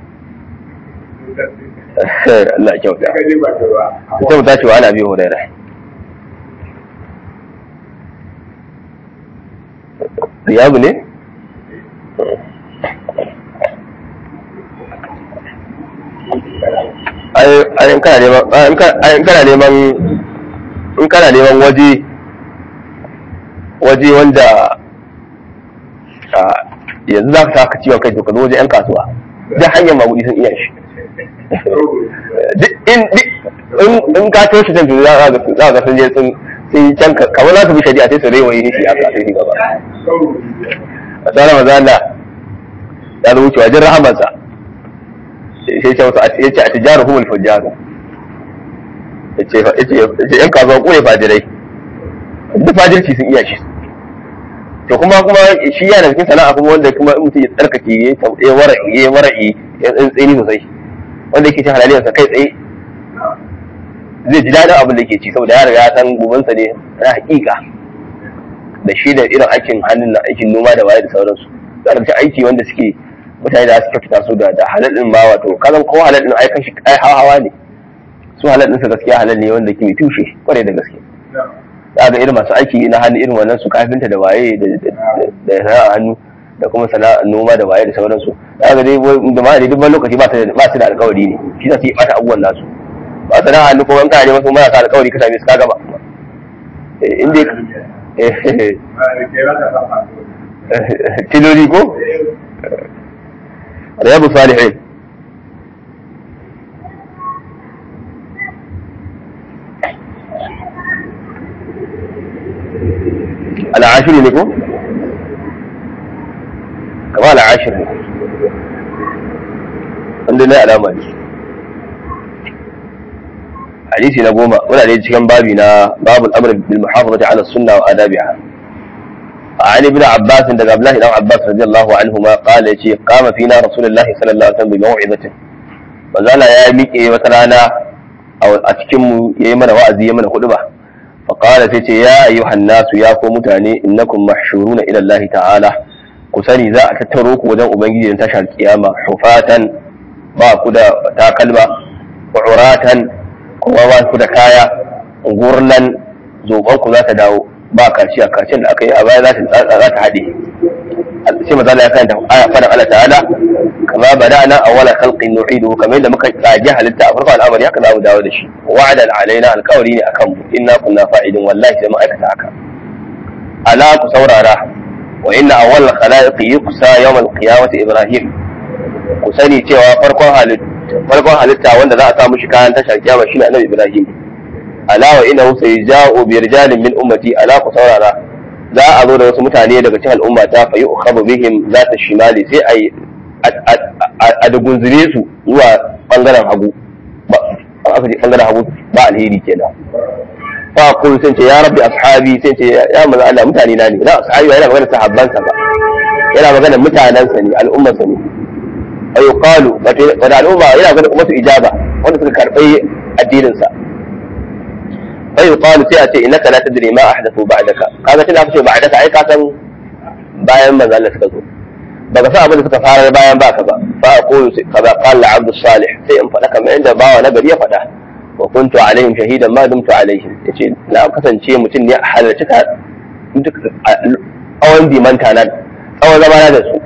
Allah ya kyauta ka je ba ta ruwa sai mu tashi wa ana biyu hurairah riyabu ne ai in kana neman ai in ka- ai in kana neman in kana neman waje waje wanda a, yanzu za ka saka ciwon kai to ka zo waje yan kasuwa duk hanyar magudi sun iya shi duk in duk- in in ka toshe can to za ka ga za ka ga sun je sun sun yi can ka- kamar za su bi shari'a sai su rewaye shi a sai shi gaba a tsara maza Allah ya zo wuce wajen rahamarsa sai ce wasu ya ce a tijaru humul fujjaru ya ce ya ce ya ce yan kasuwa kure fajirai duk fajirci sun iya shi to kuma kuma shi yana cikin sana'a kuma wanda kuma in mutum ya tsarkake ya ya wara'i ya wara'i ya tsantseni sosai wanda yake cin halaliyarsa kai tsaye zai ji daɗin abin da ke ci saboda ya riga ya san gobansa ne na hakika da shi da irin aikin hannun na aikin noma da waye da sauransu da daga aiki wanda suke mutane da suka fita su da da halal din ma wato kazan ko halal din ai kashi ai hawa ne su halal din sa gaskiya halal ne wanda ke mai tushe kwarai da gaske za ga irin masu aiki na hannu irin wannan su kafinta da waye da da- da sana'a hannu da kuma sana'a noma da waye da sauransu za ga dai wai- da ma dai duk wani lokaci ba su da ba su da alƙawari ne shi za su yi bata abubuwan nasu ba sana'a hannu ko an kana neman su marasa alƙawari ka same su ka gaba Eh, in dai eh, tiloli ko riyadu salihin al'ashiri ne ko kama al'ashiri ne wanda na alama ne hadisi na goma muna da cikin babi na babu al'amr bil muhafazati ala sunna wa adabiha عن ابن عباس دغ عبد الله بن عباس رضي الله عنهما قال يجي قام فينا رسول الله صلى الله عليه وسلم بموعظه فزالا يا miƙe wata rana a cikin mu yayi mana wa'azi yayi mana huduba fa qala sai ce ya ayyuhan nasu ya ko mutane innakum mahshuruna ila Allah ta'ala ku sani za a tattaro ku wajen ubangiji da tashar kiyama hufatan ba ku da takalma wa uratan kuma ba ku da kaya gurlan zoban ku za ta dawo ba kaciya kacin da aka yi a baya za ta za ta haɗe sai maza ya kanta aya fara Allah ta'ala kama bada'na awwala khalqin nu'idu kamar yadda muka tsage halitta a farkon al'amari haka za mu dawo da shi wa'ada alaina alqawli ne akan mu inna kunna fa'idin wallahi sai mu aikata haka ala ku saurara wa inna awwal khalaiq yuqsa yawm al-qiyamati ibrahim ku sani cewa farkon halitta farkon halitta wanda za a sa mushi kayan tashar kiyama shine annabi ibrahim ala wa innahu sayja'u bi rijalin min ummati ala ku saurara za a zo da wasu mutane daga cikin al'umma ta fa yu'khadhu bihim zata shimali sai ai a dugunzure su zuwa bangaren hagu ba aka ce bangaren hagu ba alheri kenan fa kun sun ce ya rabbi ashabi sai ce ya manzo Allah mutane na ne na ashabi yana magana sahabbansa ba yana magana mutanansa ne al'ummarsa ne ayu qalu wata al'umma yana magana ummatu ijaba wanda suka karɓi addinin sa fa yuqalu sai a ce innaka la tadri ma ahdathu ba'daka kaga tunda aka ce ba'daka ai ka san bayan manzo Allah suka zo baka san abin da suka fara bayan baka ba fa aqulu kaza qala abdu salih sai in faɗa kamar yadda bawa na gari ya faɗa wa kuntu alaihim shahidan ma dumtu alaihim yace na kasance mutum ne a halarci ka tsawon dimanta na tsawon zama na da su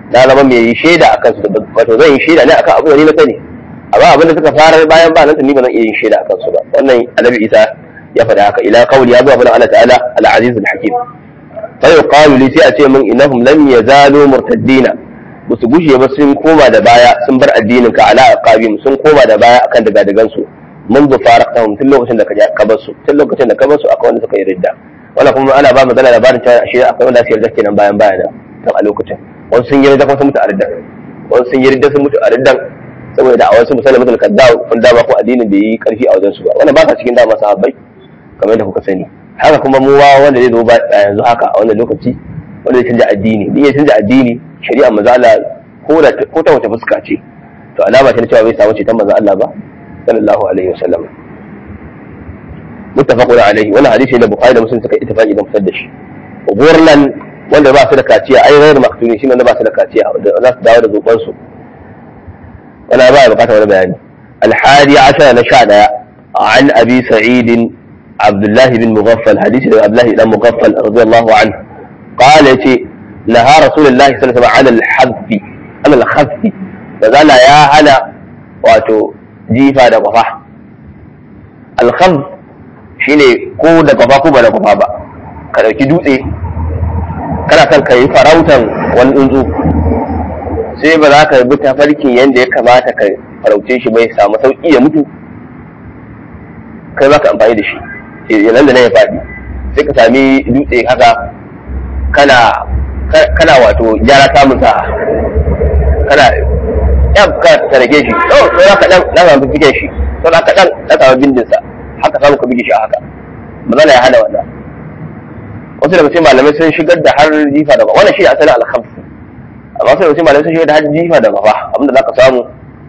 na zama mai shaida akan su wato zan yi shaida ne akan abu da ni na sani amma abin da suka fara bayan ba nan ni ba zan iya yin shaida akan su ba wannan annabi isa ya faɗa haka ila qawli ya zo abin Allah ta'ala al-aziz al-hakim fa yuqalu li sai a ce min innahum lam yazalu murtaddina ba su gushe ba sun koma da baya sun bar addinin ka ala aqabim sun koma da baya akan daga dagan su منذ فارقتهم tun lokacin da ka bar su tun lokacin da ka bar su akwai wanda suka yi ridda wannan kuma ana ba magana labarin cewa shi akwai wanda su yarda kenan bayan bayan tun a lokacin wasu sun yi ridda kuma sun mutu a riddan wasu sun yi ridda sun mutu a riddan saboda da a wasu musallam mutul kazzab kun dama ko addinin bai yi karfi a wajen su ba wannan ba sa cikin dama sahabbai kamar yadda kuka sani haka kuma mu wanda zai zo ba yanzu haka a wannan lokaci wanda zai canja addini din ya canja addini shari'a manzo Allah ko da ko ta wace fuska ce to alama ce na cewa bai samu ceton manzo Allah ba sallallahu alaihi wasallam muttafaqun alaihi wannan hadisi da bukhari da muslim suka ittifaqi da fitar da shi gurlan wanda ba su da kaciya ai ghairu maktuni shine wanda ba su da kaciya wanda za su dawo da zuban su wannan ba ya bukata wani bayani الحادي عشر نشأ عن أبي سعيد عبد الله بن مغفل حديث عبد الله بن مغفل رضي الله عنه قال يتي نهى رسول الله صلى الله عليه وسلم عن الحذف عن الخذف فقال يا هلا واتو jifa da kwafa alkham shine ko da kwafa ko ba da kwafa ba ka dauki dutse kana son ka yi farautan wani tsuntsu sai ba za ka bi tafarkin yadda ya kamata ka farauce shi bai samu sauki ya mutu kai ba ka amfani da shi yanan da na ya faɗi sai ka sami dutse haka kana kana wato gyara samun sa kana ya ka tarage shi to to za ka dan na samu fike shi to za ka dan na samu bindin sa haka samu ka bige shi a haka magana ya hana wannan wasu daga cikin malamai sun shigar da har jifa da wannan shi asalin al-khams amma wasu daga cikin malamai sun shigar da har jifa da gafa abinda za ka samu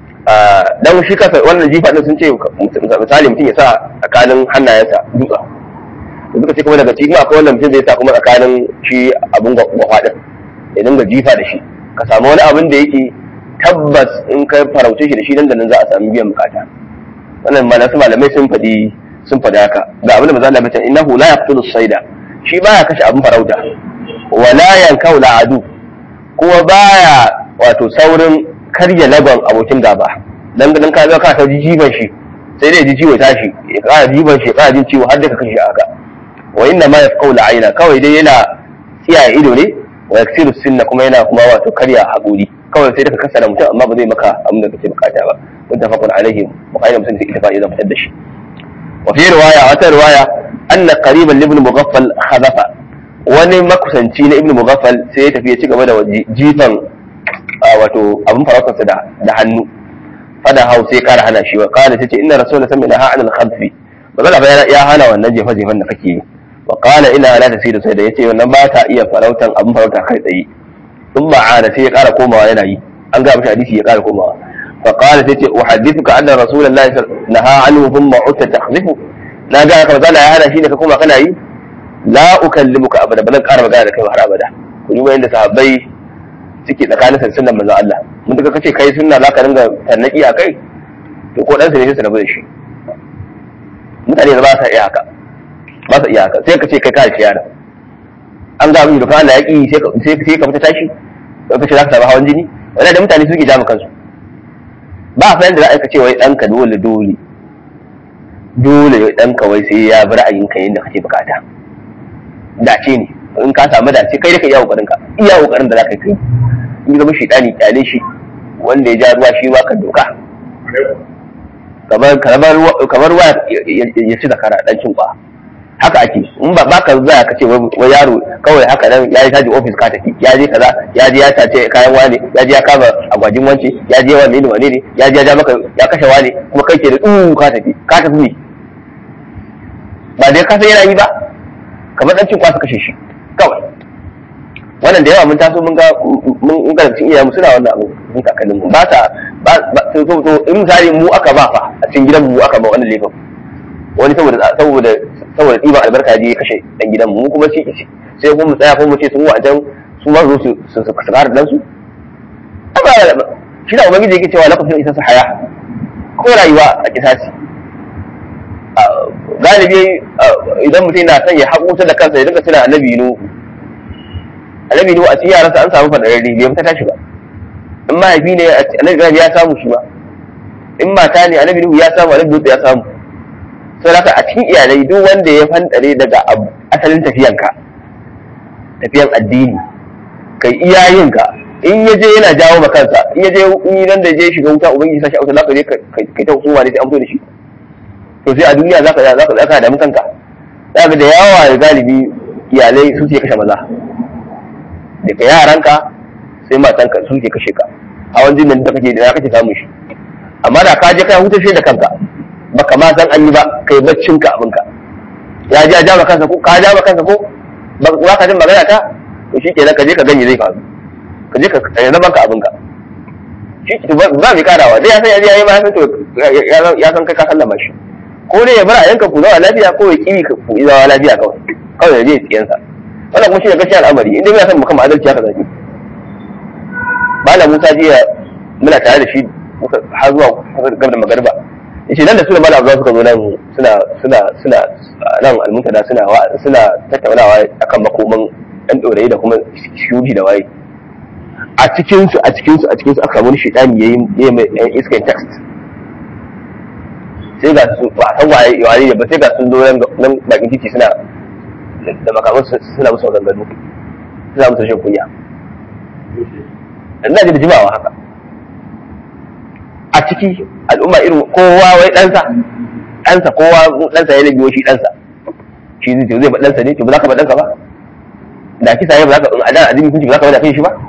dan shi kasa wannan jifa din sun ce misali mutum ya sa tsakanin hannayensa dutsa da suka ce kuma daga cikin akwai wanda mutum zai sa kuma tsakanin shi abin gwafa din ya dinga jifa da shi ka samu wani abin da yake tabbas in ka farauce shi da shi nan da nan za a sami biyan bukata wannan malasu malamai sun faɗi sun faɗi haka ga abin da maza Allah bace innahu la yaqtulu sayda shi baya kashe abin farauta wala yankau adu kuma baya wato saurin karya lagon abokin gaba dan dan ka zo ka ta jiban shi sai dai ji ciwo tashi ya kara jiban shi ya kara jin ciwo har da ka kashe haka wa inna ma yafqau aina kawai dai yana tsiyaye ido ne wa yaksiru sinna kuma yana kuma wato karya haƙuri kawai sai da ka kasara mutum amma ba zai maka abin da kake bukata ba muttafaqun alaihi bukhari da muslim sai ittifaqi zan fitar da shi wa fi riwaya wata riwaya anna qariban li ibn mughaffal khadafa wani makusanci na ibn mughaffal sai ya tafi ya ci gaba da jifan wato abin farautarsa da da hannu fada hau sai kara hana shi wa qala tace inna rasulullahi sallallahu alaihi wasallam al-khadfi bazala ya hana wannan jefa jefan da kake yi wa qala ina la tasiru sai da yace wannan ba ta iya farautan abin farauta kai tsaye in ba ana sai ya kara komawa yana yi an ga mishi hadisi ya kara komawa fa qala sai ce uhaddithuka anna rasulullahi naha anhu thumma utta takhzifu na ga ka bazala ya hana shi ne ka koma kana yi la ukallimuka abada ba zan kara magana da kai har abada ku yi yanda sahabbai suke tsakanin sunnan manzon Allah mun duka kace kai sunna zaka ringa tannaki a kai to ko dan sa ne sai su rabu da shi mutane ba sa iya haka ba sa iya haka sai ka ce kai ka shi yana an ga abin da kana yaki sai ka sai ka fita tashi ka ce za ka samu hawan jini wannan da mutane suke jama kansu ba fa yanda za a ce wai ɗanka dole dole dole ɗanka wai sai ya bi ra'ayinka yadda kake bukata dace ne in ka samu dace kai da ka iya kokarin ka iya kokarin da za ka kai in zama shi ɗani kyale shi wanda ya ja ruwa shi ma ka doka kamar kamar ruwa ya ci zakara dan cin kwa haka ake in ba baka za ka ce wai yaro kawai haka nan ya yi taji ofis ka tafi ya je kaza ya je ya tace kayan wane ya je ya kama agwajin wance ya je wane ne wane ne ya je ya ja maka ya kashe wane kuma kai ke da tsu ka tafi ka tafi ne ba dai ka san yana yi ba kamar dan cin kwa su kashe shi kawai wannan da yawa mun taso mun ga mun ga cikin iyayen suna wannan abu mun kakannin mu ba ta ba so so in misali mu aka ba fa a cikin gidan mu aka ba wannan laifin wani saboda saboda saboda ɗiban albarka je kashe ɗan gidan mu kuma shi sai kuma mu tsaya kuma mu ce sun wajen su ma zo su su su kara dan su shi da ubangiji yake cewa lakafin isa su haya ko rayuwa a kisasi galibi idan mutum na son ya haƙuta da kansa ya dinga tuna annabi nu annabi nu a cikin yaransa an samu fadararri bai fita tashi ba in mahaifi ne annabi ibrahim ya samu shi ma in mata ne annabi nuhu ya samu annabi lut ya samu sai haka a cikin iyalai duk wanda ya fandare daga asalin tafiyanka tafiyan addini kai iyayenka in ya je yana jawo ma kansa in ya je in nan da je shiga wuta ubangiji sashi a wuta zaka je kai ta hukuma ne sai an fito da shi to sai a duniya zaka zaka zaka damu kanka zaka da yawa da galibi iyalai su ke kashe maza daga yaranka sai matanka su ke kashe ka hawan jinin da kake da kake samun shi amma da ka je kai huta shi da kanka baka ma san an yi ba kai baccin ka abinka ya ji a ja kansa ko ka ja kansa ko ba ka jin magana ta to shi kenan ka je ka ganye zai faru ka je ka yana banka abinka shi ba mai karawa dai ya san ya yi ma ya san to ya san kai ka sallama shi ko dai ya bar a yanka ku zawa lafiya ko ya kiri ka ku zawa lafiya kawai kawai ya je tsiyansa wannan kuma shi ne gaskiya al'amari inda ya san mu kama adalci haka zaki malam Musa jiya muna tare da shi har zuwa gaba da magariba yace nan da su da malam Abdullahi suka zo nan suna suna suna nan almuntada suna suna tattaunawa akan makoman ɗan ɗorayi da kuma shudi da waye a cikinsu a cikinsu a cikinsu aka samu shaitani ya yi mai yan iskan text sai ga su ba san waye waye ne ba sai ga sun zo nan bakin titi suna da makaman suna musu maganganu suna musu rashin kunya ina ji da jimawa haka a ciki al'umma irin kowa wai ɗansa ɗansa kowa ɗansa ya biyo shi ɗansa shi zai zai ba ɗansa ne to ba za ka ba ɗanka ba da kisa ya ba za ka a dan azumi kunci ba za ka ba da kai shi ba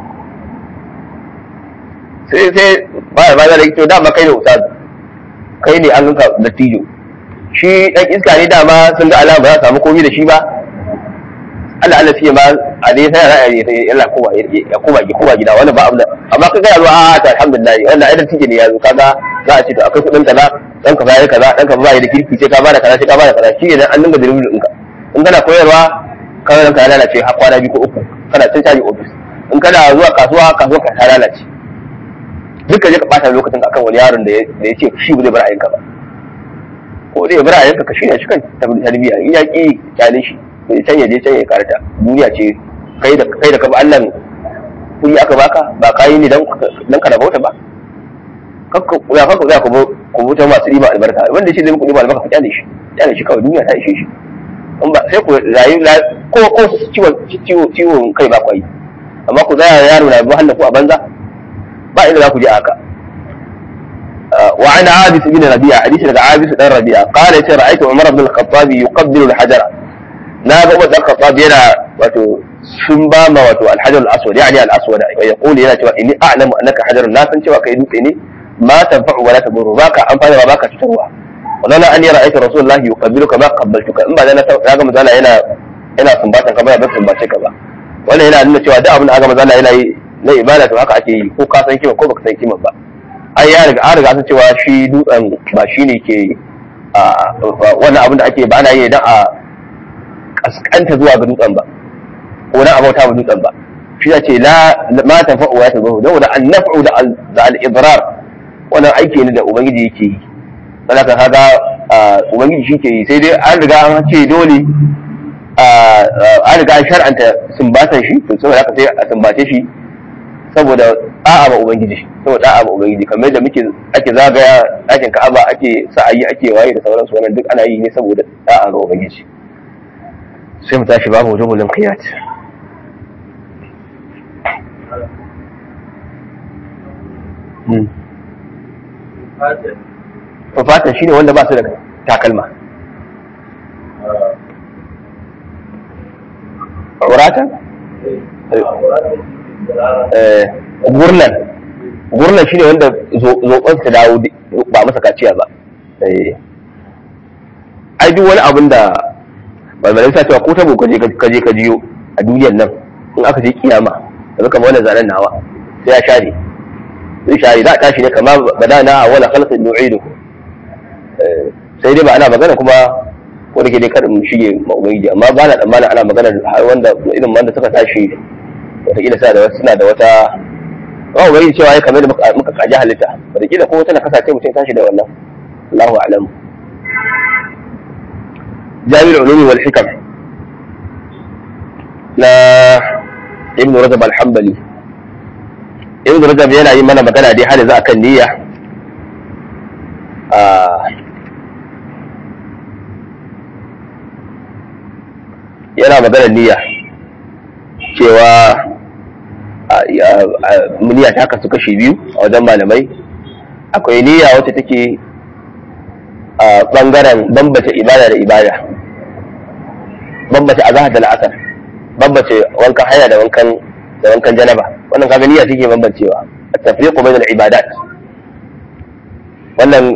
sai sai ba ba da to dama kai ne ustaz kai ne an ganka dattijo shi dan iska ne dama sun ga alama ba za su samu komai da shi ba Allah Allah fiye ma a dai sai ra'ayi sai Allah kowa ya koma ki kowa gida wannan ba abu da amma kaga yazo a ta alhamdulillah wannan ai dattijo ne yazo kaga za a ce to akwai kudin kaza dan ka bayar kaza dan ka bayar da kirki sai ka bada kaza sai ka bada kaza shi ne an dinga dirbin ɗinka in kana koyarwa kawai ka lalace har kwana biyu ko uku kana cin caji ofis in kana zuwa kasuwa kasuwa ka ta lalace duka je ka bata lokacin akan wani yaron da ya ce shi ba zai bar ayyanka ba ko zai bar ayyanka ka shirya shi kan tarbiyya in ya ki kyale shi sai can ya je can ya karata duniya ce kai da kai da ka ba Allah kuɗi aka baka ba kai ne dan dan ka rabauta ba kakka ya kakka za ku ku buta masu riba albarka wanda shi zai muku riba albarka ku kyale shi kyale shi kawai duniya ta ishe shi in ba sai ku rayu ko ko ciwon ciwon kai ba kwai amma ku zaya yaro na wahala ku a banza ba inda za ku je haka وعن عابس بن ربيعة حديث لك عابس بن ربيعة قال يتي رأيت عمر بن الخطاب يقبل الحجر ناب عمر بن الخطاب ينا وتو سنبام وتو الحجر الأسود يعني الأسود ويقول ينا توا إني أعلم أنك حجر لا تنشوى كيدوك إني ما تنفع ولا تضر باك أنفع وباك تتروى ولولا أني رأيت رسول الله يقبلك ما قبلتك إن بعد أنا يا جماعة أنا هنا هنا سنباتن كما بس سنباتك ba wannan yana nuna cewa duk abin da aka maza yana yi na ibada to haka ake yi ko ka san kima ko baka san kima ba ai ya riga an riga san cewa shi dutsen ba shi ne ke wannan abin da ake ba ana yi dan a kaskanta zuwa ga dutsen ba ko dan a bauta ma dutsen ba shi ya ce la ma tanfa'u wa tazahu dan da an-naf'u da al-idrar wannan aiki ne da ubangiji yake yi dan haka kaga ubangiji shi ke yi sai dai an riga an ce dole an riga an shar'anta sumbatan shi to saboda haka sai a sumbace shi saboda da'a ba ubangiji saboda da'a ba ubangiji kamar da muke ake zagaya ɗakin ka'aba ake sa'ayi ake waye da sauransu wannan duk ana yi ne saboda da'a ga ubangiji sai mu tashi babu wujubul qiyat fatan shine wanda ba su da takalma auratan gurnan gurnan shine wanda zoɓon su dawo ba masa kaciya ba ai duk wani abin da balbalai sa cewa ko tabo kaje kaje ka jiyo a duniyar nan in aka je kiyama da kamar wannan zanen nawa sai ya share zai share za a tashi ne kama bada na wala khalqin nu'idu sai dai ba ana magana kuma ko da ke dai kada mu shige ma ubangiji amma ba na tsammanin ana magana har wanda irin wanda suka tashi wataƙila suna da wata suna da wata ba ubangiji cewa ya kamar da muka kaji halitta wataƙila ko wata na kasance mutum tashi da wannan Allahu a'lam jami'ul ulumi wal hikam na ibn rajab al-hanbali ibn rajab yana yi mana magana dai har yanzu akan niyya yana maganar niyya cewa niyya ta kasu kashi biyu a wajen malamai akwai niyya wacce take a bangaren bambata ibada da ibada bambata azahar da la'asar bambance wankan haya da wankan da wankan janaba wannan kaga niyya take bambancewa at-tafriqu bayna al-ibadat wannan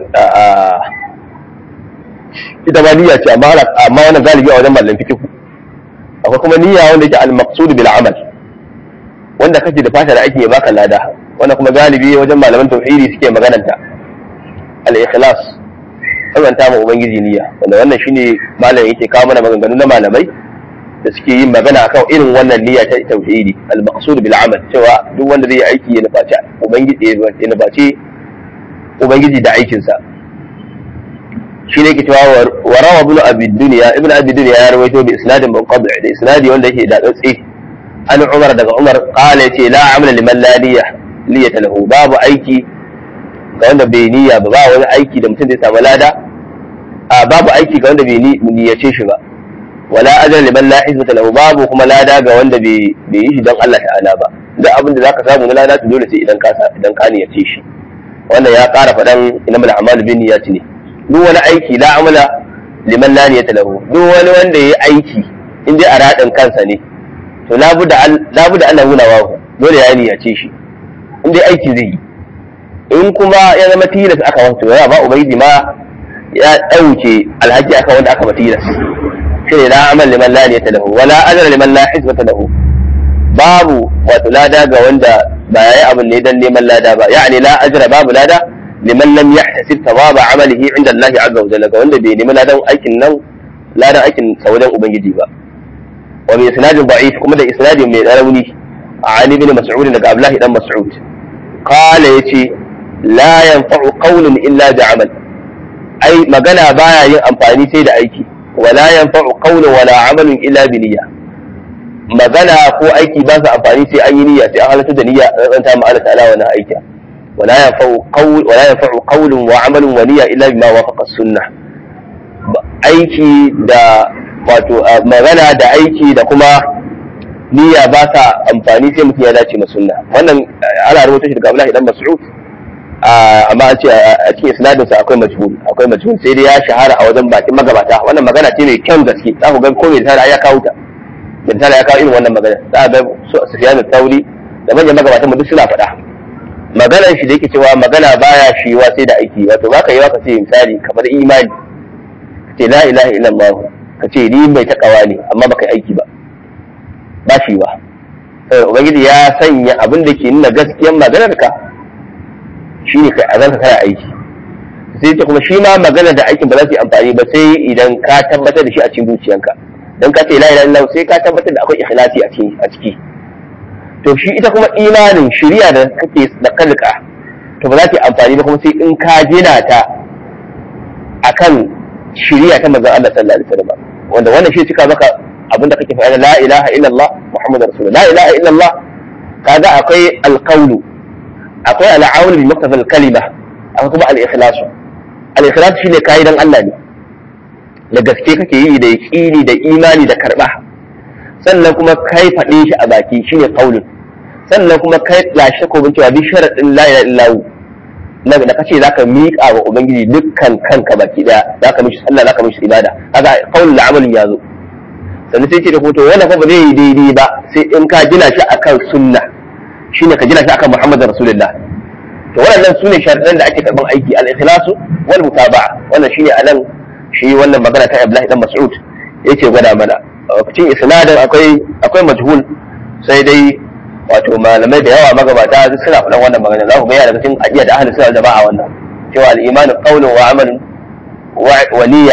ita ba niyya ce amma amma wannan galibi a wajen mallan fiqh akwai kuma niyya wanda yake al-maqsud bil amal wanda kake da fata da ake baka lada wannan kuma galibi wajen malaman tauhidi suke magananta al-ikhlas sabanta ma ubangiji niyya wanda wannan shine malam yake kawo mana maganganu na malamai da suke yin magana akan irin wannan niyya ta tauhidi al-maqsud bil amal cewa duk wanda zai yi aiki ya nufaci ubangiji ya nufaci ubangiji da aikin sa shi ne ke cewa wa rawa ibn abi dunya ibn abi dunya ya rawaito bi isnadin munqadi da isnadi wanda yake da tsatsi an umar daga umar qala yace la amala liman la niyya niyyata lahu babu aiki ga wanda bai niyya ba ba wani aiki da mutum zai samu lada a babu aiki ga wanda bai niyyace shi ba wala ajal liman la hizbata lahu babu kuma lada ga wanda bai yi shi don Allah ta'ala ba duk abin da zaka samu na lada to dole sai idan ka idan ka niyyace shi wannan ya ƙara faɗan innamal a'malu bin niyyati ne duk wani aiki la amala liman la niyyata lahu duk wani wanda yayi aiki in dai a radin kansa ne to labuda labuda Allah nuna wa dole ya niyyace shi in dai aiki zai yi in kuma ya zama tilas aka wato ya ba ubangiji ma ya dauke alhaji aka wanda aka ba tilas shine la amal liman la niyyata lahu wala ajra liman la hizbata lahu babu wato lada ga wanda ba yayi abin ne dan neman lada ba yani la ajra babu lada liman lam yahtasib thawaba amalihi inda Allah azza wa jalla ga wanda bai nemi ladan aikin nan ladan aikin sa wajen ubangiji ba wa bi isnadin da'if kuma da isnadin mai rauni Ali ibn Mas'ud daga Abdullah dan Mas'ud qala yace la yanfa'u qawlun illa bi amal ai magana baya yin amfani sai da aiki wala yanfa'u qawlun wala amalun illa bi niyya magana ko aiki ba su amfani sai an yi niyya sai an halatta da niyya a tsanta ma Allah ta'ala wannan aiki wala yanfa'u qawl wala yanfa'u qawlun wa amalun wa niyya illa bima wafaqa sunnah aiki da wato magana da aiki da kuma niyya ba sa amfani sai mutum ya dace ma sunna wannan ana rubuta shi daga Abdullahi dan Mas'ud amma an ce a cikin isnadin sa akwai majhul akwai majhul sai dai ya shahara a wajen bakin magabata wannan magana ce mai kyan gaske za ku ga ko mai tara ya kawo ta mai tara ya kawo irin wannan magana za ga Sufyan al-Thawri da manyan magabatan mu duk suna faɗa maganar shi da yake cewa magana baya shiwa sai da aiki wato baka yi ka ce misali kamar imani ka ce la ilaha illallah ka ce ni mai takawa ne amma baka yi aiki ba ba shiwa sai ubangiji ya sanya abin da ke nuna gaskiyar maganar ka shine kai azanka kai aiki sai ta kuma shi ma magana da aikin ba za su yi amfani ba sai idan ka tabbatar da shi a cikin zuciyanka dan ka ce la ilaha illallah sai ka tabbatar da akwai ikhlasi a ciki a ciki to shi ita kuma imanin shari'a da kake da kalka to ba za ta yi amfani ba kuma sai in ka gina ta akan shari'a ta manzon Allah sallallahu alaihi wasallam wanda wannan shi cika maka abinda kake faɗa la ilaha illallah muhammadur rasulullah la ilaha illallah kaga akwai alqawlu akwai al'aun bi muqtada al-kalima akwai kuma al-ikhlas al-ikhlas shine kai dan Allah ne da gaske kake yi da yaqini da imani da karba sannan kuma kai faɗe shi a baki shine qaulun sannan kuma kai lashe ko bin cewa bi sharadin la ilaha illallah na da kace zaka miƙa wa ubangiji dukkan kanka baki daya zaka mishi sallah zaka mishi ibada kaga qaulul amalin yazo sannan sai ce da hoto wannan fa ba zai yi daidai ba sai in ka gina shi akan sunna shine ka gina shi akan Muhammadu Rasulullah to waɗannan sune sharadan da ake karban aiki al-ikhlasu wal mutaba'a wannan shine anan shi wannan magana ta Abdullahi dan Mas'ud yake gwada mana cikin isnadin akwai akwai majhul sai dai wato malamai da yawa magabata suna faɗan wannan magana za ku ga daga cikin aqida da ahli sunna jama'a wannan cewa al-imanu qawlun wa amalun wa niyya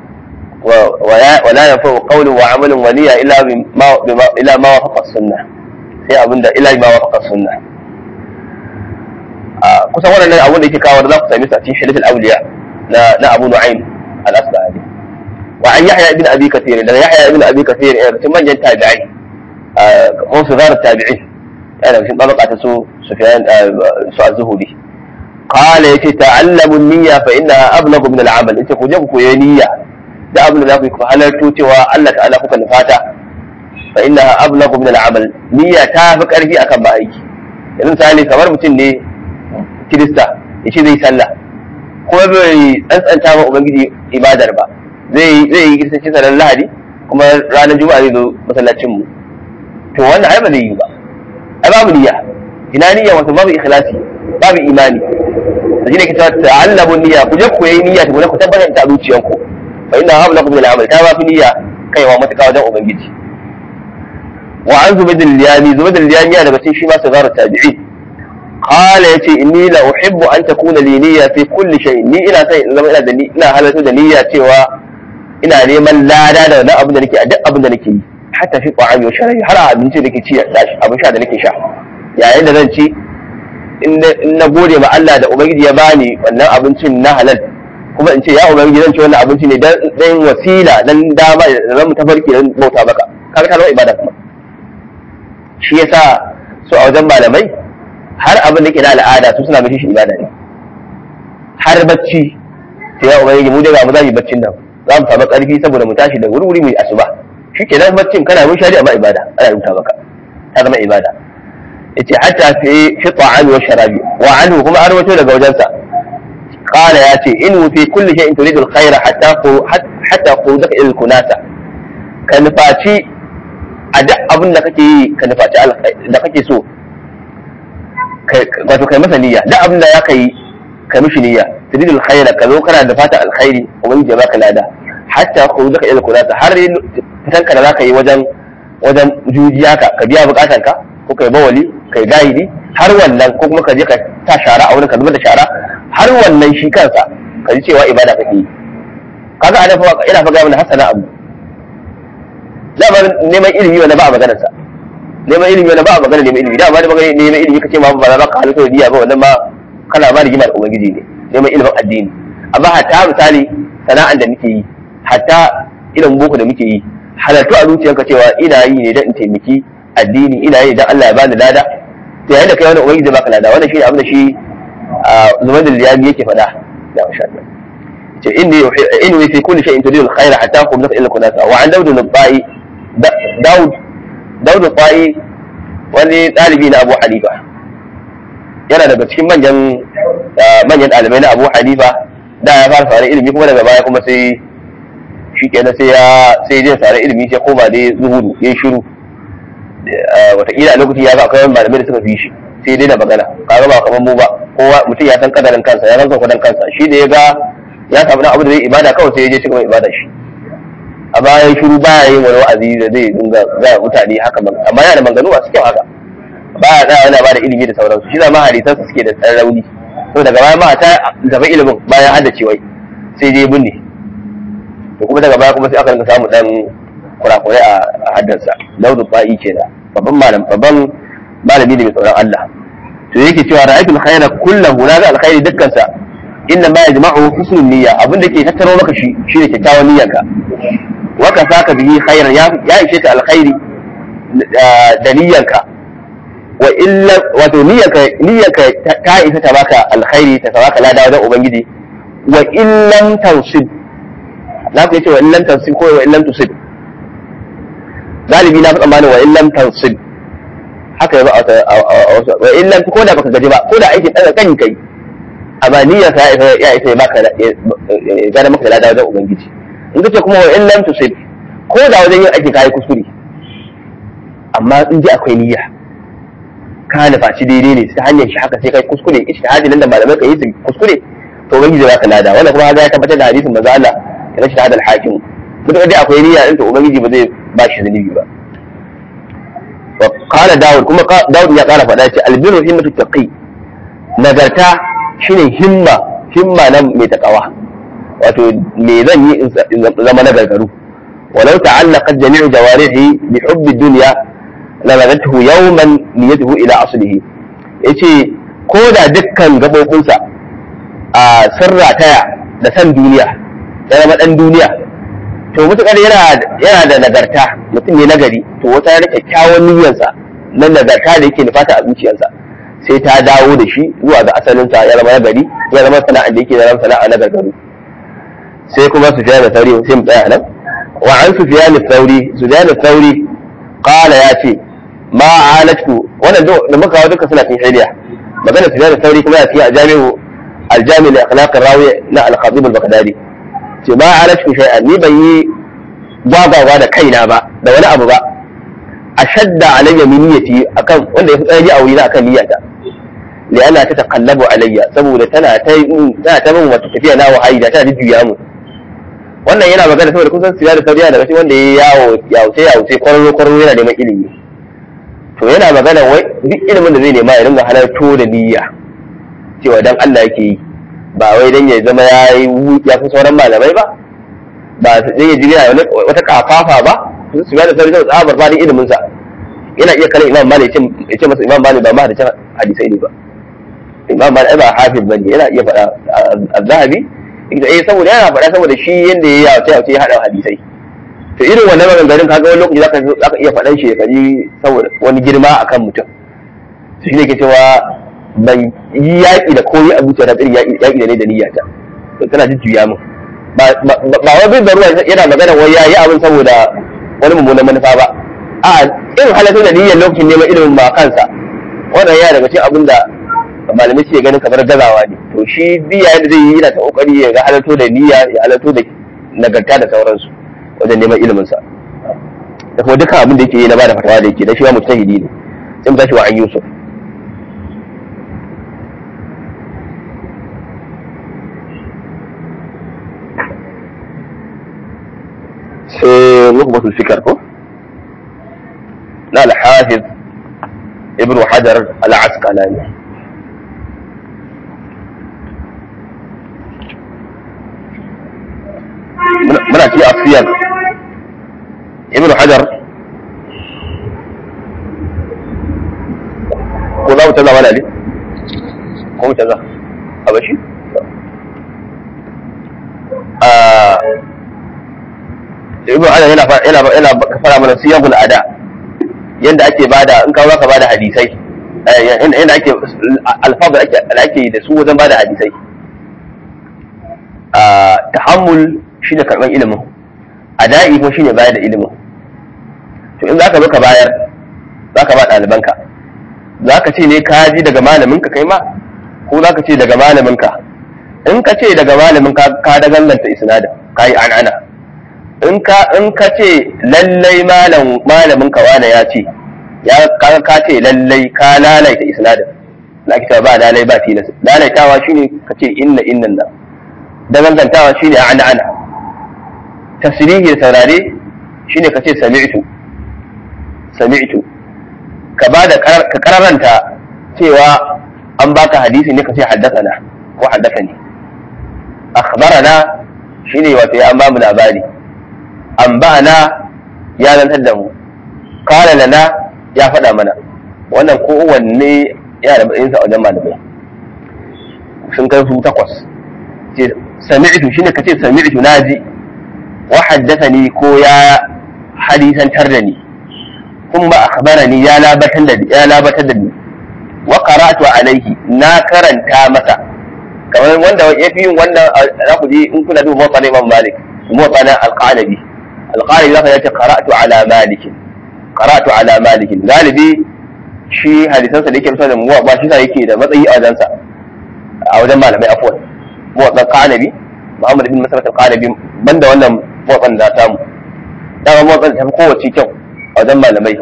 ولا ينفع قول وعمل ونية إلا بما بما إلا ما وافق السنة sai abinda ila ma wafaqa sunna a kusan wannan abun da yake kawo za ku sami su a cikin shirif al-awliya na na Abu Nu'aym al-Asbahani wa an Yahya ibn Abi Kathir da Yahya ibn Abi Kathir ya cikin manyan tabi'ai ko su zara tabi'in yana cikin tabaka ta su Sufyan su az-Zuhri qala yace ta'allamu an-niyya fa innaha ablagu min al-amal yace ku je ku koyi niyya da abin da za ku yi ku halarto cewa Allah ta'ala kuka nufata fa innaha ablagu min al-amal niyya ta fi karfi akan ba aiki yanzu misali kamar mutum ne kirista yace zai sallah ko bai tsantsanta ma ubangiji ibadar ba zai zai yi kiristanci sanar lahadi kuma ranar juma'a zai zo masallacin mu to wannan ai ba zai yi ba ai babu niyya ina niyya wato babu ikhlasi babu imani da shi ne ke cewa ta'allamu niyya ku je ku yi niyya tukuna ku tabbatar da zuciyanku fa inna habla min al-amal ta ba fi niyya kaiwa matuƙa wajen ubangiji wa an zubayd al-liyami zubayd al-liyami daga cikin shi ma sagar tabi'i qala yace inni la uhibbu an takuna li niyya fi kulli shay ni ina sai in zama ina da ni ina halarta da niyya cewa ina neman lada da wannan abin da nake a duk abin da nake yi hatta fi ta'ami wa sharabi har abinci da nake ci abin sha da nake sha yayin da zan ci in na gode ma Allah da ubangiji ya bani wannan abincin na halal kuma in ce ya ubangiji zan ci wannan abinci ne dan wasila dan dama da zan tafarki dan bauta maka kaga ta zama ibada kuma shi yasa su a wajen malamai har abin da ke na al'ada su suna gashi shi ibada ne har bacci sai ya ubangiji mu daga mu za mu yi baccin nan za mu samu karfi saboda mu tashi da wuri-wuri mu yi asuba shi ke nan baccin kana mun shari amma ibada ana rubuta maka ta zama ibada yace hatta fi fi ta'ami wa sharabi wa anhu kuma an rawaito daga wajensa qala yace in fi kulli shay'in turidu al-khayra hatta hatta qudaka ila al-kunasa ka nufaci a duk abin da kake yi ka nufaci da kake so wato kai masa niyya duk abin da ya kai ka mishi niyya turidu al-khayra ka zo kana da fata alkhairi ubangiji ya baka lada hatta qudaka ila al-kunasa har fitanka da zaka yi wajen wajen jujiya ka ka biya bukatanka ko kai bawali kai gahidi har wannan ko kuma ka je ka ta shara a wurin ka zubar da shara har wannan shi kansa ka ji cewa ibada kake yi kaga ana fa ina fa ga mana hasana abu dama neman ilimi wanda ba a maganar sa neman ilimi wanda ba a maganar neman ilimi dama da maganar neman ilimi kace ma ba za ka halittar diya ba wannan ma kana ba rigimar ubangiji ne neman ilimin addini amma hatta misali sana'an da muke yi hatta ilimin boko da muke yi halartu a zuciyarka cewa ina yi ne don in taimaki addini ina yi don Allah ya bani lada to yayin da kai wani ubangiji baka lada wannan shine abin da shi zubair al-liyami yake faɗa da masha Allah ce inni inni fi kulli shay'in turidu al-khayra hatta qum laka illa kunasa wa an daud al-ba'i daud daud al-ba'i wani dalibi na Abu Hanifa yana daga cikin manyan manyan ɗalibai na Abu Hanifa da ya fara fara ilimi kuma daga baya kuma sai shi kenan sai ya sai zai sare ilimi sai koma dai zuhudu ya yi shiru wataƙila a lokacin ya ga akwai malamai da suka fi shi sai dai da magana kaga ba kamar mu ba kowa mutum ya san kadarin kansa ya san kwadan kansa shi da ya ga ya samu dan abu da zai ibada kawai sai ya je cikin ibada shi amma ya yi shiru baya yin wani wa'azi da zai dinga ga mutane haka amma yana da maganganu masu kyau haka baya tsaya yana ba da ilimi da sauransu shi zama hadisan su suke da tsan rauni to daga baya ma ta gaba ilimin bayan haddace wai sai dai binne to kuma daga baya kuma sai aka rinka samu dan kurakurai a haddarsa daudu fa'i kenan babban malam babban malami da mai tsoron Allah to yake cewa ra'aytul khayra kullahu na ga alkhairi dukkan sa inna ma yajma'u husnul niyya abin da ke tattaro maka shi shine kyakkyawan niyyarka wa ka saka bihi khairan ya ya ishe ka alkhairi da niyyarka wa illa wato niyyarka niyyarka ta isa ta baka alkhairi ta baka lada wajen ubangiji wa illam tansib za ku yi ce wa illam tansib ko wa illam tusib galibi na fi tsammanin wa illam tansib haka yaba a wasu wa illam ko da baka gaji ba ko da aikin ɗaga kan kai amma niyyar sa ya isa ya baka gane maka lada wajen ubangiji in kace kuma wa illam tusib ko da wajen yin aiki kai kuskure amma in ji akwai niyya ka nufaci daidai ne ta hanyar shi haka sai kai kuskure ishtihadi nan da malamai ka yi su kuskure to ubangiji zai baka lada wannan kuma ya tabbatar da hadisin manzo Allah ya shi hadal hakim mutum dai akwai niyya din to ubangiji ba zai ba shi zunubi ba wa qala daud kuma daud ya kara faɗa ce albiru himmatu taqi nagarta shine himma himma nan mai takawa wato me zan yi in zama na gargaru walau ta'allaqat jami'u jawarihi bi hubbi dunya la lagathu yawman niyyatuhu ila aslihi yace ko da dukkan gabobinsa a sirra taya da san duniya ya zama dan duniya to mutukar yana yana da nagarta mutum ne nagari to wata yana kyakkyawan niyyarsa na nagarta da yake nufata a zuciyarsa sai ta dawo da shi zuwa ga asalinsa ya zama gari ya zama sana'a da yake zama sana'a na gargaru sai kuma su fiya da sauri sai mu tsaya nan wa an su fiya da sauri su fiya da sauri kala ya ce ma alatu wannan da muka kawo duka suna cikin hiliya magana su fiya da sauri kuma ya fiye a jami'u aljami da akhlaqir rawi na al-khatib al-baghdadi ce ma alatu shay'an ni ban yi gwagwagwa da kaina ba da wani abu ba ashadda alayya min niyyati akan wanda ya fi tsaye a wurina akan niyyata li'anna ta taqallabu alayya saboda tana ta tana ta min wata tafiya na wahayi da tana jujjuya mu wannan yana magana saboda kusan siya da sauriya daga cikin wanda ya yawo yawuce yawuce kwararo kwararo yana neman ilimi to yana magana wai duk ilimin da zai nema ya dinga halarto da niyya cewa dan Allah yake yi ba wai dan ya zama ya yi ya fi sauran malamai ba ba zai ya jira wata kafafa ba su da sauri da tsabar ba ilimin sa yana iya kallon imam malik ya ce masa imam malik ba ma da hadisai ne ba imam malik ba hafiz bane yana iya faɗa az-zahabi eh saboda yana faɗa saboda shi yanda ya yawace yawace ya haɗa hadisai to irin wannan maganganun kaga wani lokaci zaka zaka iya faɗan shi kaji saboda wani girma akan mutum to shi ne ke cewa ban yi yaƙi da koyi a zuciya da irin yaƙi da ne da niyyata to tana jujjuya min ba wai bin da ruwa yana magana wai yayi abin saboda wani mummunan manufa ba a irin halatta da niyyar lokacin neman ilimin ma kansa wannan ya daga cikin abin da malamai suke ganin kamar gazawa ne to shi biya yadda zai yi yana ta kokari ya ga halatto da niyya ya halatto da nagarta da sauransu wajen neman ilimin sa da kuma dukkan abin da yake yi na bada fatawa da yake da shi wa mujtahidi ne sai mu tashi wa an yusuf sai nukbatul fikar ko na al-hafiz ibn hajar al-asqalani muna ci asiyar ibn hajar ko za mu canza mana ne ko mu canza a bashi ibn hajar yana yana yana fara mana siyagul ada yanda ake bada in ka ka bada hadisai yanda ake alfabu ake ake da su wajen bada hadisai tahammul shi ne karɓar ilimin ada'i kuma shi ne bayar da ilimin to in za ka zo ka bayar za ka ba ɗalibanka za ka ce ne ka ji daga malaminka kai ma ko za ka ce daga malaminka in ka ce daga malaminka ka da ganganta isnadin ka yi an'ana in ka in ka ce lallai malam malaminka wane ya ce ya ka ka ce lallai ka lalaita isnadin na kita ba lalai ba tilas lalaitawa shine ka ce inna innan nan dangantawa shine an'ana tasirihi da saurare shine ka ce sami'tu sami'tu ka ba da ka kararanta cewa an baka hadisi ne ka ce haddathana ko haddathani akhbarana shine wato ya an ba mu labari an ba'ana ya zantar da mu kala lana ya faɗa mana wannan kowanne yana da matsayinsa a wajen malamai sun kai su takwas sami'tu shine ka ce sami'tu naji wa haddathani ko ya hadisantar da ni kuma akhbarani ya labatar da ya labatar da ni wa qara'tu alayhi na karanta masa kamar wanda ya fi yin wannan za ku ji in kuna duba mawqan Imam Malik mawqan al-Qanabi al-Qanabi zaka yace qara'tu ala Malik qara'tu ala Malik galibi shi hadisansa da yake musa da muwa ba shi sa yake da matsayi a wajensa a wajen malamai afwan mawqan Qanabi Muhammad ibn Masarat al-Qanabi banda wannan motsan da samu dama motsan ta fi kowace kyau a wajen malamai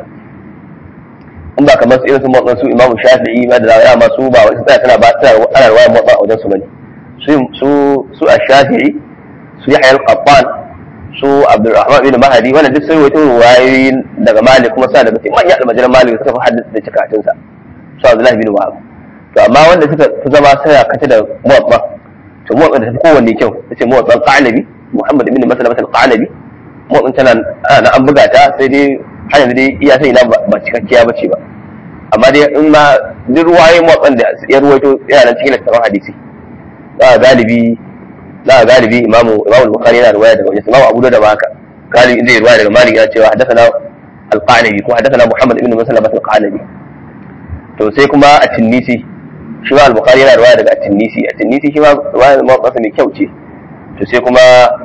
in ba kamar su irin su motsan su imamu shafi'i ma da zawa ma su ba wasu tsaya suna ba suna ana ruwaya motsan a wajen su bane su su su a shafi'i su yahya al-qattan su abdurrahman bin mahadi wannan duk sun wato ruwayoyi daga malik kuma suna daga cikin manyan almajiran malik suka fi haddasa da cikatun sa su abdullahi bin wahab to amma wanda suka fi zama suna kace da motsan to motsan da ta fi kowanne kyau tace motsan qanabi Muhammad ibn Maslamat al-Qanabi motsin tana ana an buga ta sai dai har yanzu dai iya sai na ba cikakkiya bace ba amma dai in ma duk ruwaye motsin da ya ruwaito yana nan cikin littafin hadisi za a galibi za a galibi imamu imamu bukhari yana ruwaya daga wajen imamu abu da ba haka galibi zai ruwaya daga malik ya cewa haddathana al-qanabi ko haddathana muhammad ibn muslim al-qanabi to sai kuma a tinnisi shi ma al-bukhari yana riwaya daga at-tinnisi at-tinnisi shi ma riwaya masa mai kyau ce to sai kuma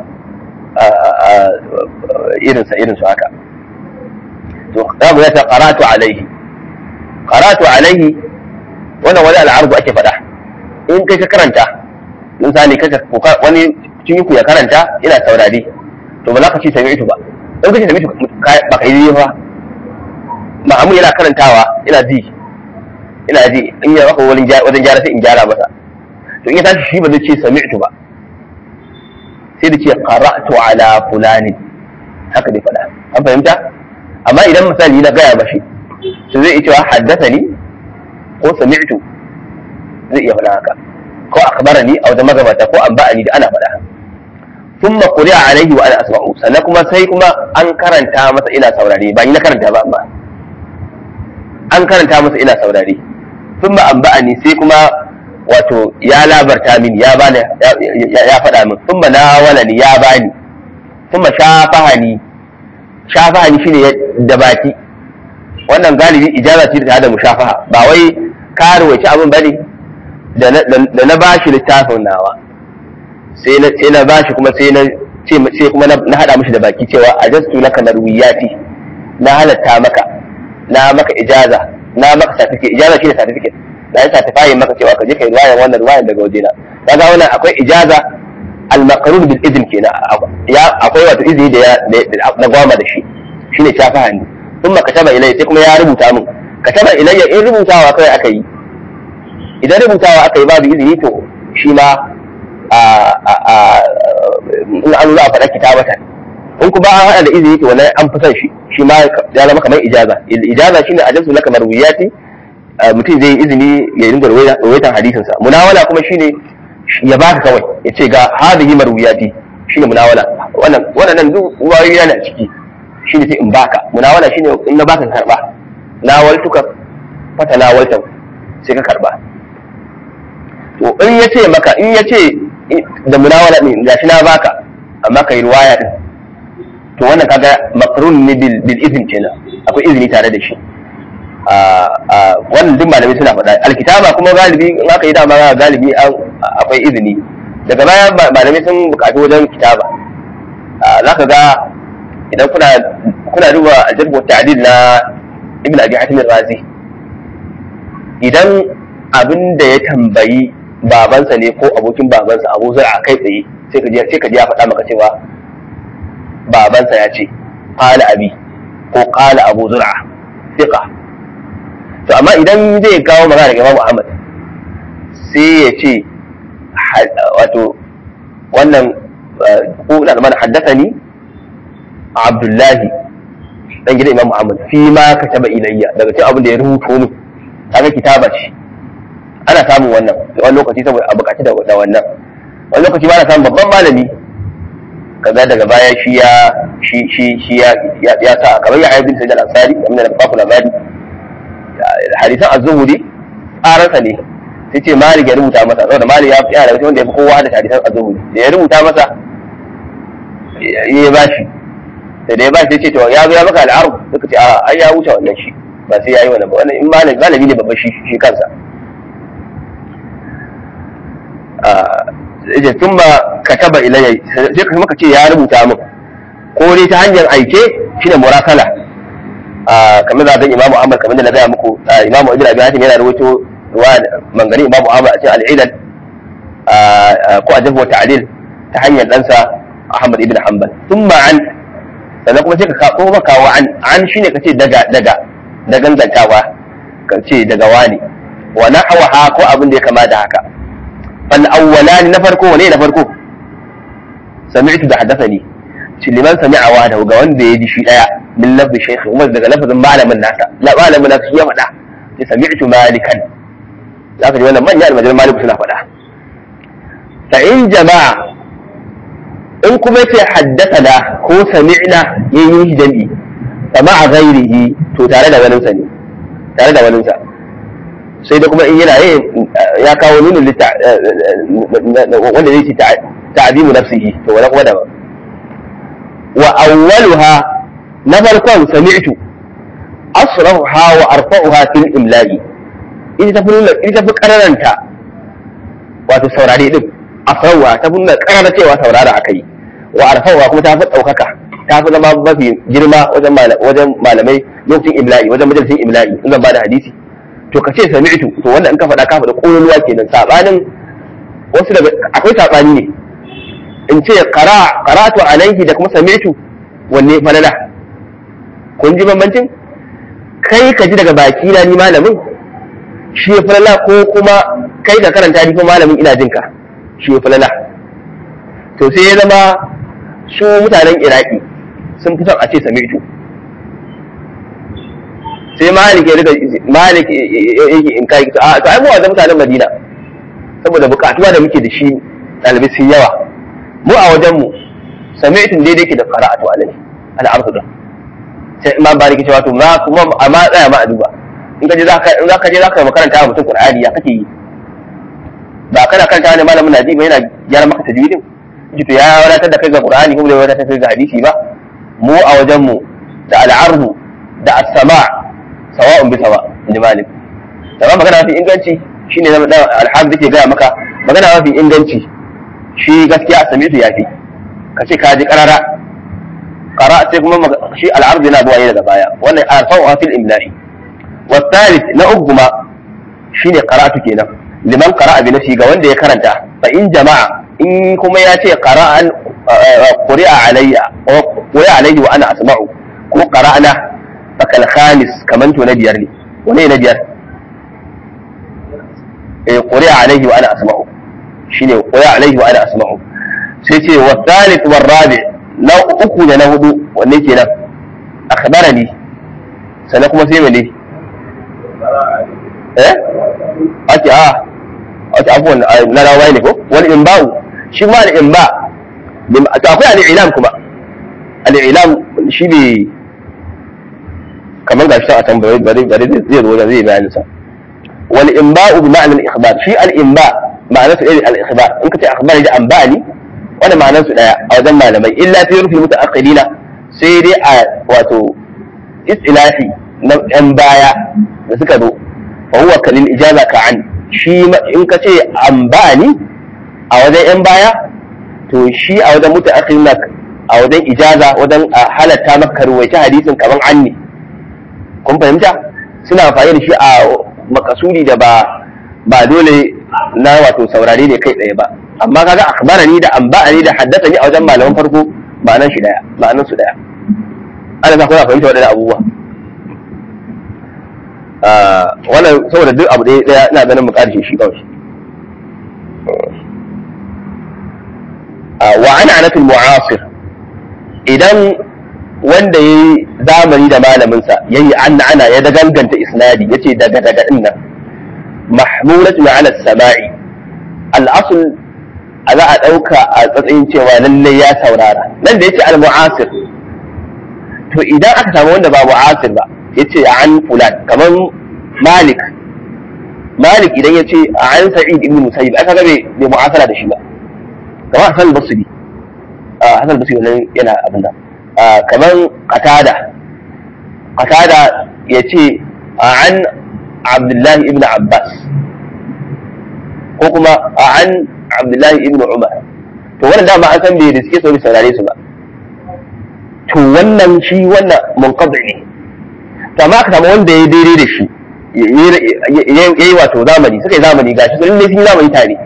irinsa irinsu haka to za mu yata qaratu alaihi qaratu alaihi wannan wani al'arbu ake faɗa in kai ka karanta misali kaga wani cikin ku ya karanta ina saurari to ba za ka ci sami'tu ba in ka ci sami'tu ba ka yi ba ma'amu yana karantawa ina ji ina ji in ya maka wajen gyara sai in gyara masa to in ya tashi shi ba zai ce sami'tu ba sai da ce qara'tu ala fulani haka dai faɗa an fahimta amma idan misali na gaya mashi to zai iya cewa haddathani ko sami'tu zai iya faɗa haka ko akhbarani a wajen magabata ko an ba'ani da ana faɗa thumma quri'a alaihi wa ana asma'u sannan kuma sai kuma an karanta masa ina saurare ba ni na karanta ba amma an karanta masa ina saurare thumma an ba'ani sai kuma wato ya labarta min ya bani ya faɗa min thumma nawalani ya bani thumma shafahani shafahani shine da baki wannan galibi ijaza ce da da mushafaha ba wai ka ruwaici abin bane da na bashi littafin nawa sai na sai na bashi kuma sai na ce sai kuma na hada mishi da baki cewa ajastu laka marwiyati na halatta maka na maka ijaza na maka certificate ijaza shine certificate na yi certify maka cewa ka je kai riwayar wannan riwayar daga wajena kaga wannan akwai ijaza al-maqrun bil izn kenan ya akwai wato izini da na gwama da shi shine shafaha ne thumma kataba ilayya sai kuma ya rubuta min kataba ilayya in rubutawa kai aka yi idan rubutawa aka yi babu izini to shi ma in an za a faɗa kitabata in kuma an haɗa da izini to wannan an fi son shi shi ma ya zama kamar ijaza ijaza shine ajazu laka marwiyati mutum zai yi izini ya dinga rawaitan hadisinsa munawala kuma shine ya baka kawai ya ce ga hadhihi marwiyati shine munawala wannan wannan duk ruwayoyi yana ciki shine sai in baka munawala shine in na baka karba nawaltuka fata nawaltan sai ka karba to in ya ce maka in ya ce da munawala din gashi na baka amma kai riwaya din to wannan kaga makrun ne bil bil izin kenan akwai izini tare da shi wannan duk malamai suna faɗa alkitaba kuma galibi in aka yi dama galibi akwai izini daga baya malamai sun buƙaci wajen kitaba za ka ga idan kuna kuna duba aljarbu ta'dil na ibn abi hatim razi idan abin da ya tambayi babansa ne ko abokin babansa abu zai a kai tsaye sai ka je sai ka je ya faɗa maka cewa babansa ya ce qala abi ko qala abu zur'a thiqa to amma idan zai kawo magana daga Imam Ahmad sai ya ce wato wannan ko da mana haddathani Abdullahi dan gidan Imam Ahmad fi ma kataba ilayya daga cikin abin da ya rubuto min kaga kitaba ce ana samun wannan wani lokaci saboda a bukaci da wannan wani lokaci ba na samun babban malami kaza daga baya shi ya shi shi shi ya ya sa kamar ya ayyubin sayyid al-ansari kamar da baku labari hadisan az-zuhuri tsaransa ne sai ce malik ya rubuta masa saboda malik ya yana da wanda ya fi kowa da hadisan az-zuhuri da ya rubuta masa ya ba shi da ya ba shi ce to ya zo ya maka al'arub suka ce a ai ya wuce wannan shi ba sai ya yi wannan ba wannan in malami malami ne babba shi shi kansa yace tun ba kataba ilayya sai ka maka ce ya rubuta min ko dai ta hanyar aike shine murakala kamar da zan imamu ahmad kamar da na gaya muku imamu ibn abi hatim yana rawaito ruwa mangani imamu ahmad a cikin al-ilal ko a jabu ta'dil ta hanyar ɗansa ahmad ibn hanbal thumma an sannan kuma sai ka kawo maka wa an an shine kace daga daga da gangantawa ka ce daga wani wa nahwaha ko abin da ya kama da haka fal awwalani na farko wane na farko sami'tu da haddathani shi liman sami'a wa da ga wanda ya ji shi daya min lafzi shaykh umar daga lafazin malamin nasa la malamin nasa shi ya faɗa ya sami'tu malikan zaka ji wannan manyan almajiran maliku suna faɗa fa in jama'a in kuma ce haddathana ko sami'na yayin shi jami'i fa ma'a ghairihi to tare da waninsa ne tare da waninsa sai da kuma in yana yin ya kawo nunin litta wanda zai ce ta'zimu nafsihi to wala kuma daban wa awwaluha na farkon sami'tu asrahuha wa arfa'uha fil imla'i ita ta fi nuna ita ta fi kararanta wato saurare din asrahuha ta fi nuna karara cewa saurara akai wa arfa'uha kuma ta fi daukaka ta fi zama mafi girma wajen wajen malamai lokacin imla'i wajen majalisin imla'i in zan bada hadisi to ka ce sami'tu to wannan in ka faɗa ka faɗa ƙololuwa kenan sabanin wasu daga akwai sabani ne in ce qara qara'tu alayhi da kuma sami'tu wanne falala kun ji bambancin kai ka ji daga baki na ni malamin shi ya falala ko kuma kai ka karanta ni kuma malamin ina jinka shi ya falala to sai ya zama su mutanen iraki sun fi son a ce sami'tu sai malik ya riga malik yake in kai a to ai mu wajen mutanen madina saboda bukatuwa da muke da shi ɗalibai sun yawa mu a wajen mu sami'tun daidai ke da qara'atu alai al'arfu da sai imam bariki cewa to ma kuma amma tsaya ma a duba in ka je zaka in zaka je zaka makaranta wa mutum qur'ani ya kake yi ba kana karanta ne malamin naji ba yana gyara maka tajwidin ji to ya wadatar da kai ga qur'ani kuma bai wadatar da kai ga hadisi ba mu a wajen mu da al'arfu da as-sama' sawa'un bi sawa in malik da magana mafi inganci shine na da alhamdu ke gaya maka magana mafi inganci shi gaskiya a samitu yafi ka ce ka ji karara qara sai kuma shi al'ard yana zuwa ne daga baya wannan arfa'u fil imla'i wa thalith na uku kuma shine qara'atu kenan liman qara'a bi nafsi ga wanda ya karanta fa in jama'a in kuma ya ce qara'an quri'a alayya wa quri'a alayhi wa ana asma'u ko qara'na fakal khamis kaman to na biyar ne wane na biyar eh quri'a alayhi wa ana asma'u shine quri'a alayhi wa ana asma'u sai ce wa thalith wa rabi na uku da na hudu wanne kenan akhbarani sannan kuma sai mene eh ake a ake abuwan na rawai ne ko wani imba'u shi ma da imba to akwai al'ilam kuma al'ilam shi ne kamar gashi a can bari bari bari zai zo da zai bayanin sa wal imba'u bi ma'anar ikhbar shi al imba ma'anar su irin al ikhbar in ka ce akhbar da anba'ani wannan ma'anar su daya a wajen malamai illa fi rufi mutaakhirina sai dai a wato istilahi na yan baya da suka zo fa huwa kalil ijaza ka an shi in ka ce anba'ani a wajen yan baya to shi a wajen mutaakhirina a wajen ijaza wajen halatta maka ruwaice hadisin kaman anni kun fahimta suna amfani da shi a makasudi da ba ba dole na wato saurare ne kai tsaye ba amma kaga akhbarani da anba'ani da haddathani a wajen malaman farko ma'anan shi daya ma'anan su daya ana za ku fahimta wadannan abubuwa wannan saboda duk abu ɗaya ɗaya ina ganin mu karshe shi kawai wa ana anatul mu'asir idan wanda ya yi zamani da malaminsa ya yi anna ana ya daganganta isnadi ya ce daga daga din nan mahmulatu ala sama'i al'asul a za a ɗauka a tsatsayin cewa lallai ya saurara nan da ya ce al-mu'asir to idan aka samu wanda ba mu'asir ba ya ce an fulan kamar malik malik idan ya ce an sa'id ibn musayyib aka ga bai mu'asara da shi ba kamar hasan basri hasan basri wannan yana abin nan kamar qatada qatada ya ce an abdullahi ibn abbas ko kuma an abdullahi ibn umar to wannan dama an san bai da suke sauri saurare su ba to wannan shi wannan munqadi ne to amma aka samu wanda ya daidai da shi yayi wato zamani suka yi zamani gashi sun sun yi zamani tare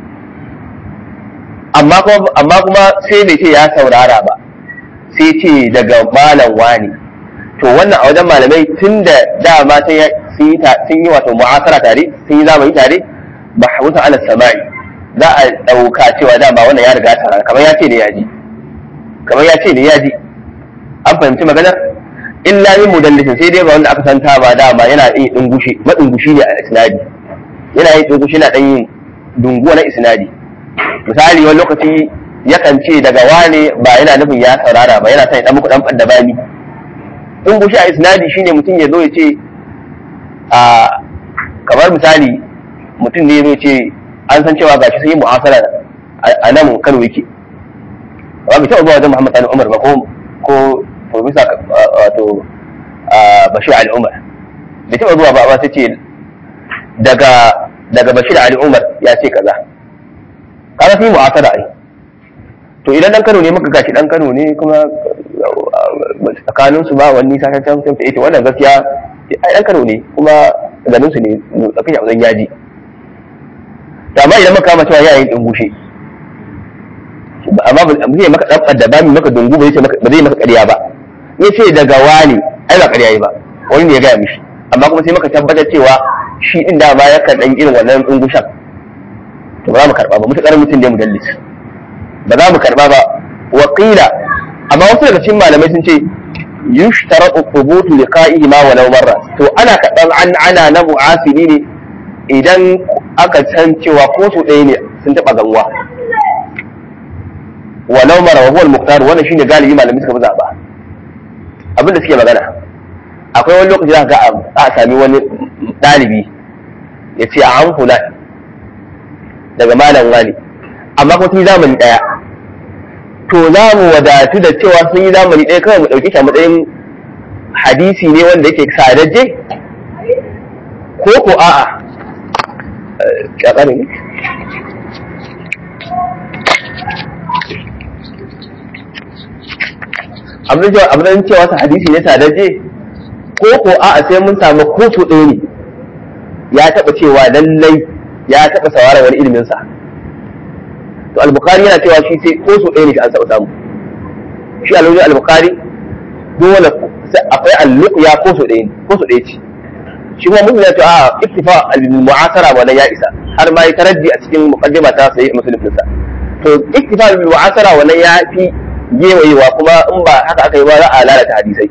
amma kuma amma kuma sai bai ce ya saurara ba sai ce daga malam wani to wannan a wajen malamai tun da dama sun yi wato mu'asara tare sun yi zamani tare ba hauta ala sama'i za a ɗauka cewa dama wannan ya riga ta kamar ya ce ne ya ji kamar ya ce ne ya ji an fahimci maganar illa min mudallisin sai dai ba wanda aka santa ba dama yana yin dungushi madungushi ne a isnadi yana yin dungushi na dan yin dunguwa na isnadi misali wani lokaci yakan ce daga wane ba yana nufin ya saurara ba yana son ya dan muku dan fadda bani dungushi a isnadi shine mutum ya zo ya ce a kamar misali mutum ne ya ce an san cewa gashi sun yi mu'asara a nan Kano yake ba bai taɓa zuwa wajen Muhammad Sani Umar ba ko ko profesa wato bashir ali umar bai taɓa zuwa ba amma sai ce daga daga bashir ali umar ya ce kaza kaga fi mu'asara ai to idan dan Kano ne muka gashi dan Kano ne kuma tsakanin su ba wani ta ta ta ita wannan gaskiya ai dan Kano ne kuma ganin su ne tsakin ya yaji to amma idan muka kama cewa yayin din gushe amma ba zai maka dan da ba mi maka dungu ba zai maka ba zai maka ƙarya ba yace daga wani ai ba ƙarya yi ba wani ne ya gaya mishi amma kuma sai maka tabbatar cewa shi din da ba ya kan dan irin wannan dungushan to ba za mu karba ba mutakar mutum ne mudallis ba za mu karba ba wa qila amma wasu daga cikin malamai sun ce yushtaratu thubutu liqa'ihi ma walau marra to ana kadan an ana na mu'asiri ne idan aka san cewa ko su ɗaya ne sun taɓa gamuwa walau mara wa huwa al-muqtar wannan shine galibi malamai suka fi zaba abin da suke magana akwai wani lokaci za ga a sami wani ɗalibi ya ce a an fulan daga malam wani amma kuma sun yi zamani ɗaya to za mu wadatu da cewa sun yi zamani ɗaya kawai mu ɗauki shi a matsayin hadisi ne wanda yake sadajje ko ko a'a ƙaƙari ne abin cewa sa hadisi ne sadajje ko ko a'a sai mun samu kotu ɗaya ne ya taɓa cewa lallai ya taɓa sauraron wani ilimin sa to al-bukhari yana cewa shi sai ko so ɗaya ne shi an taɓa samu shi al al-bukhari dole akwai al-luqya ko so ɗaya ne ko so ɗaya ce shi kuma mun ya ce a ittifa al-mu'asara wannan ya isa har ma ya taraddi a cikin muqaddima ta sai muslim sa to ittifa al-mu'asara wannan ya fi gewayewa kuma in ba haka aka yi ba za a lalata hadisai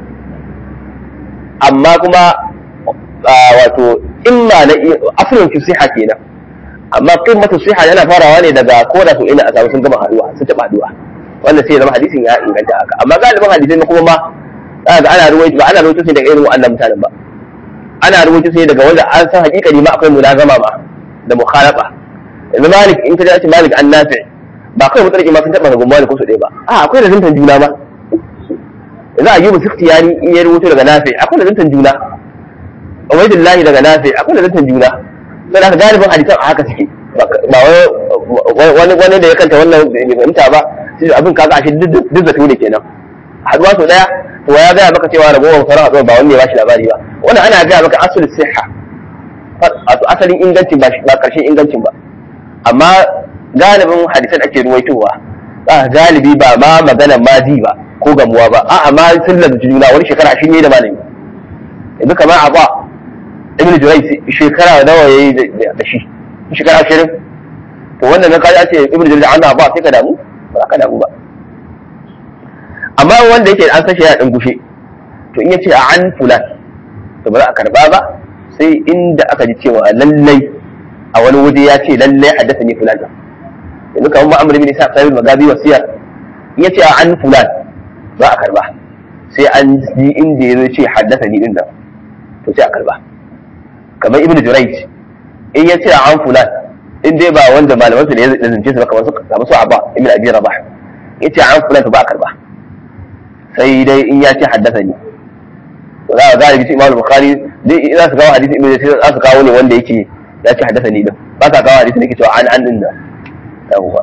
amma kuma wato imma na asalin fi siha kenan amma qimmatu siha yana farawa ne daga koda su ina a samu sun gama haduwa sun taba haduwa wannan sai ya zama hadisin ya inganta haka amma galibin hadisai na kuma ma ga ana ruwaito ba ana ruwaito sai daga irin wannan mutanen ba ana ruwaito sai daga wanda an san hakikani ma akwai mulazama ma da mukhalafa yanzu malik in ka ji malik an nafi ba kawai mutarki ma sun taba gumma da ko su ɗaya ba a akwai da zantan juna ma yanzu ayyubu sikhtiyani in ya rubuto daga nafi akwai da zantan juna ubaidillahi daga nafi akwai da zantan juna sai aka galibin hadisan a haka suke ba wani wani da ya kanta wannan bai fahimta ba sai abin kaga ashe duk zato ne kenan haduwa sau daya to ya gaya maka cewa ragowar sauran haduwa ba wanda ya bashi labari ba wannan ana gaya maka asul siha wato asalin ingancin ba karshen ingancin ba amma galibin hadisan ake ruwaitowa za galibi ba ma magana maji ba ko gamuwa ba a'a ma sun lazumci juna wani shekara shi ne da malami yanzu kamar a ba ibn Jurai shekara nawa yayi da shi shekara ashirin to wannan na kaji ce ibn Jurai an ba sai ka damu ba ka damu ba amma wanda yake an sashi ya dan gushe to in yace a an fulan to ba za a karba ba sai inda aka ji cewa lallai a wani waje ya ce lallai haddasa ni fulan yanzu kamar ma'amur bin isa sahibul magazi wasiyar in yace a an fulan za a karba sai an ji inda ya ce haddasa ni din nan to sai a karba kamar ibnu jurayj in ya ce an fulan in dai ba wanda malaman su ne ya zance su ba kamar su kamar su abba ibnu abi rabah ya ce an fulan to ba a karba sai dai in ya ce haddasa ni to za a galibi su imam bukhari dai za su kawo hadisi ibnu jurayj za su kawo ne wanda yake ya ce haddasa ni din ba sa kawo hadisi da yake cewa an an din da yawwa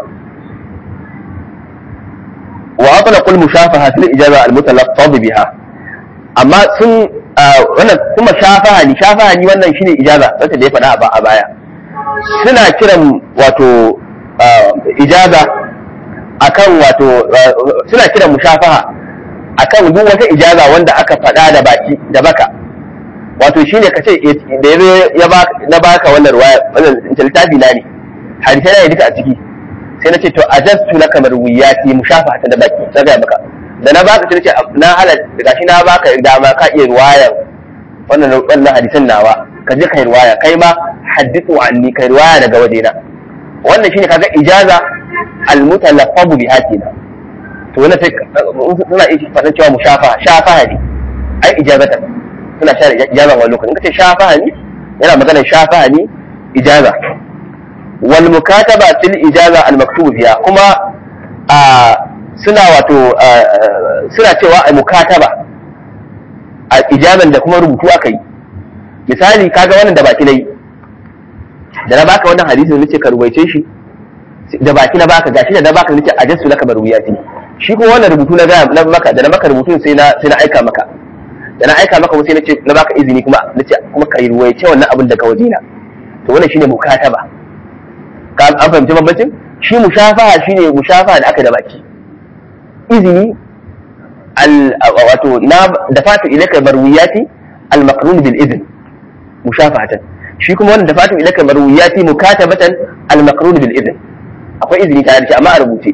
wa atlaqu al-mushafaha fil ijaza al-mutalaffaz biha amma sun wannan kuma shafahani shafahani wannan shine ijaza wacce da ya faɗa a baya suna kiran wato ijaza akan wato suna kiran mushafaha akan duk wata ijaza wanda aka faɗa da baki da baka wato shine kace da ya na baka wannan ruwaya wannan littafi na ne hadisi na duka a ciki sai na ce to ajastu laka marwiyati mushafaha ta da baki sai ga maka da na baka sai ce na halal gashi na baka dama ka iya ruwayar wannan wannan hadisan nawa ka je kai ruwaya kai ma haddithu anni kai ruwaya daga wajena wannan shine kaga ijaza almutalaffabu biha kenan to wannan sai suna iya fadin cewa mushafaha shafaha ne ai ijazatan suna share ijaza wani lokacin kace shafaha ne yana magana shafaha ne ijaza wal mukataba fil ijaza al maktubu biha kuma a suna wato suna cewa a mukataba a ijazan da kuma rubutu aka yi misali kaga wannan da baki nayi da na baka wannan hadisin nace ka rubuce shi da baki na baka gashi da na baka nace ajastu laka marwiyati shi kuma wannan rubutu na ga na maka da na maka rubutun sai na sai na aika maka da na aika maka sai nace na baka izini kuma nace kuma ka ruwaice wannan abin daga wajena to wannan shine mukataba ka an fahimci bambancin shi mushafaha shine mushafaha da aka da baki izini al wato na dafatu ilaka marwiyati al maqrun bil izn mushafahatan shi kuma wannan dafatu ilaka marwiyati mukatabatan al maqrun bil izn akwai izini tare da shi amma a rubuce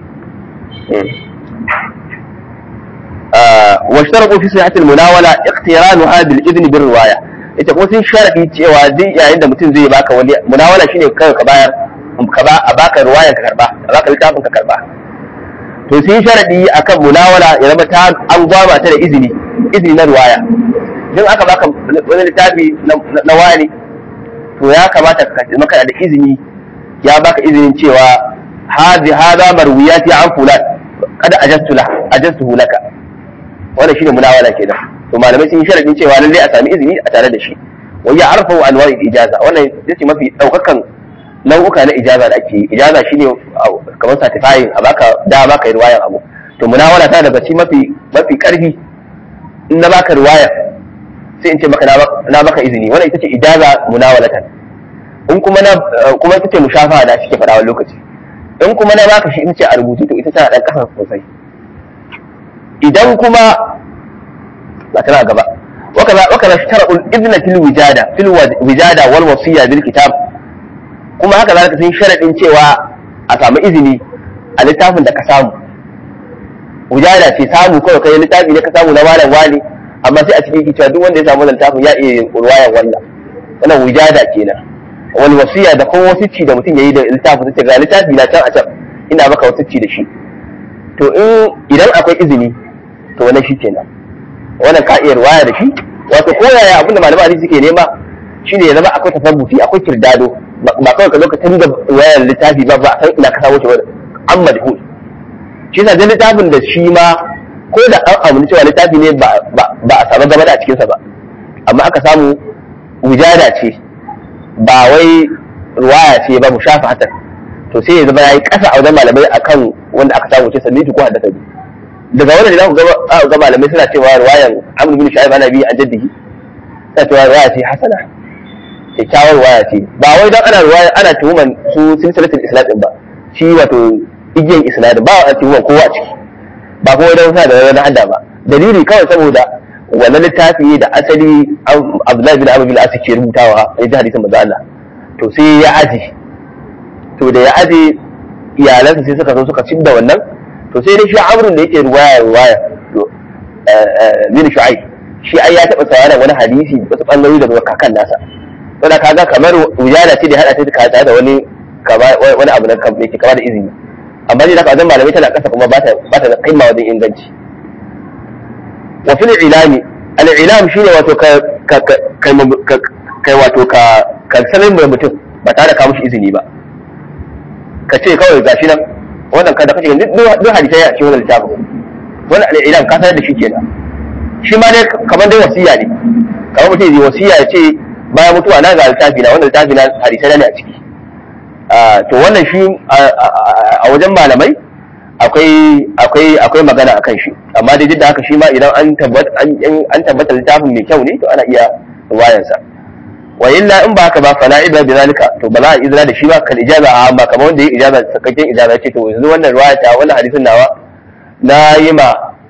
واشترطوا في صحة المناولة اقترانها بالإذن بالرواية ita kuma sun sharaɗi cewa duk yayin da mutum zai baka wani munawala shine kawai ka bayar ka ba a baka ruwayan ka karba a baka littafin ka karba to sun sharaɗi akan munawala ya zama ta an gwama ta da izini izini na ruwaya idan aka baka wani littafi na wani to ya kamata ka maka da izini ya baka izinin cewa hadhi hadha marwiyati an fulan kada ajastu la ajastu laka wannan shine munawala kenan to malamai sun yi sharadin cewa lalle a sami izini a tare da shi wa ya arfa wa anwa'i ijaza wannan yace mafi daukakan nau'uka na ijaza da ake yi ijaza shine kamar certifying a baka da baka yi riwayar abu to munawala ta daga ci mafi mafi karfi in na baka riwaya sai in ce maka na baka izini wannan ita ce ijaza munawalatan in kuma na kuma ita ce mushafa da shi ke faɗa wani lokaci in kuma na baka shi in ce a rubutu to ita tana dan kasa sosai idan kuma ba tana gaba wakaza wakaza shtara'ul idna fil wijada fil wijada wal wasiya bil kitab kuma haka zaka san sharadin cewa a samu izini a littafin da ka samu wijada ce samu kawai kai littafi ne ka samu na malam wani amma sai a cikin cewa duk wanda ya samu littafin ya iya ruwayan wannan wannan wijada kenan wal wasiya da kuma wasicci da mutum yayi da littafin sai ga littafi na can a can ina maka wasicci da shi to in idan akwai izini to wannan shi kenan wannan ka iya ruwaya da shi wato ko yaya abinda malaman hadisi suke nema shine ya zama akwai tasabbuti akwai kirdado ba kawai ka zo ka tunda ruwayar littafi ba ba a san ina ka samu shi ba an madhul shi yasa dan littafin da shi ma ko da an amuni cewa littafi ne ba a samu gaba da a cikinsa ba amma aka samu wujada ce ba wai ruwaya ce ba mu shafa hatar to sai ya zama ya yi ƙasa a wajen malamai akan wanda aka samu ce salliti ko haddasa daga wannan da ku ga malamai suna cewa ruwayan amr bin shu'aib ana bi an jaddihi suna cewa ruwaya ce hasana kyakkyawar ruwaya ce ba wai don ana ruwaya ana tuhuman su silsilatul islam din ba shi wato igiyan isnad ba a tuhuman kowa a ciki ba kuma don sa da wani hadda ba dalili kawai saboda wannan littafi da asali Abdullahi bin Amr bin As ke rubutawa a ji hadisin manzo Allah to sai ya aje to da ya aje iyalansa sai suka zo suka da wannan to sai dai shi Amrun da yake ruwaya ruwaya bin Shu'aib shi ai ya taba sauraron wani hadisi wasu bangarori daga kakan nasa to da kaga kamar wujada ce da hada ta da da wani wani abu na kan yake kama da izini amma dai da wajen malamai tana kasa kuma ba ta da kaima wajen inganci wa fil ilami al ilam shine wato ka kai wato ka ka sanin da mutum ba tare da ka mushi izini ba ka ce kawai gashi nan wannan kada kace duk hadisai a cikin wannan littafin wannan al ilam ka sanar da shi kenan shi ma dai kamar dai wasiya ne kamar mutum zai wasiya ya ce bayan mutuwa na ga littafi na wannan littafi na hadisai ne a ciki to wannan shi a wajen malamai akwai akwai akwai magana akan shi amma dai duk da haka shi ma idan an tabbata an tabbata littafin mai kyau ne to ana iya wayan sa wa illa in ba haka ba fala ibra bi zalika to ba za a izra da shi ba kal ijaza a amma kamar wanda ya ijaza sakakken ijaza ce to yanzu wannan riwaya ta wannan hadisin nawa na yi ma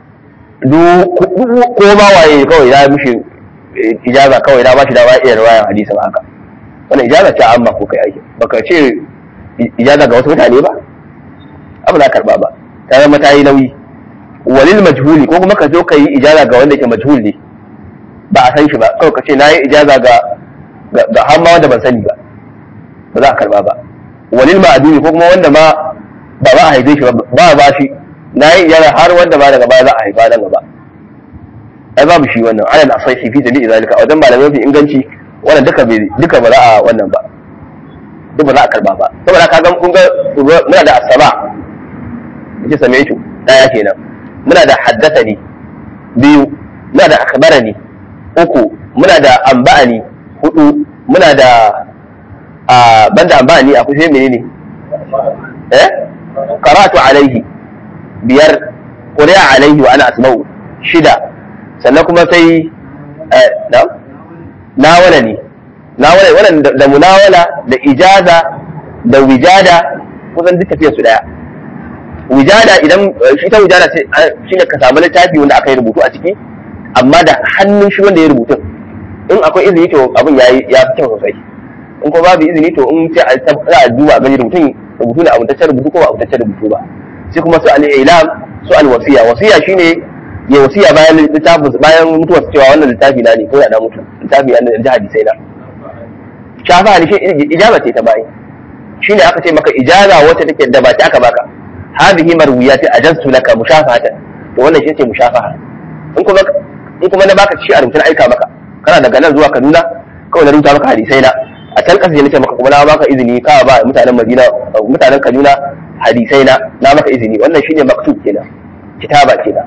ko ma waye kawai ya mishi ijaza kawai na ba shi da ba iya riwayan hadisin haka wannan ijaza ta amma ko kai aiki baka ce ijaza ga wasu mutane ba abu na karba ba ta zama ta yi nauyi walil majhuli ko kuma ka zo ka yi ijaza ga wanda ke majhul ne ba a san shi ba kawai ka ce na yi ijaza ga ga har ma wanda ban sani ba ba za a karba ba walil ma'aduni ko kuma wanda ma ba ba a haife shi ba ba ba shi na yi ijaza har wanda ba daga baya za a haifa nan gaba ai babu shi wannan ana da asai fi jami'i zalika wajen malamai fi inganci wannan duka duka ba za a wannan ba duk ba za a karba ba saboda ka ga kun ga muna da asaba yace samaitu daya kenan muna da haddathani biyu muna da akhbarani uku muna da amba'ani hudu muna da a banda amba'ani akwai sai menene eh qara'tu alaihi biyar quri'a alaihi wa ana asma'u shida sannan kuma sai eh na nawala ne nawala wannan da munawala da ijaza da wijada kusan duk tafiyar su daya wijada idan shi ta wijada shi ne ka samu littafi wanda aka yi rubutu a ciki amma da hannun shi wanda ya rubutu in akwai izini to abin ya ya fi kyau sosai in ko babu izini to in sai a za a duba gani rubutun rubutu da abuntaccen rubutu ko ba abuntaccen rubutu ba sai kuma su al-ilam su al-wasiya wasiya shine ya wasiya bayan littafin bayan mutuwar cewa wannan littafi na ne ko da na mutu littafi na da hadisai na shafa ne shi ijaba ce ta bayi shine aka ce maka ijaza wacce take da ba ta aka baka hadhihi marwiyati ajaztu laka mushafahatan to wannan shi ce mushafaha in kuma in kuma na baka shi a rubutun aika maka kana daga nan zuwa Kaduna kawai na rubuta maka hadisai na a can kasa ne nace maka kuma na baka izini ka ba mutanen Madina mutanen Kaduna hadisai na na maka izini wannan shine maktub kenan kitaba kenan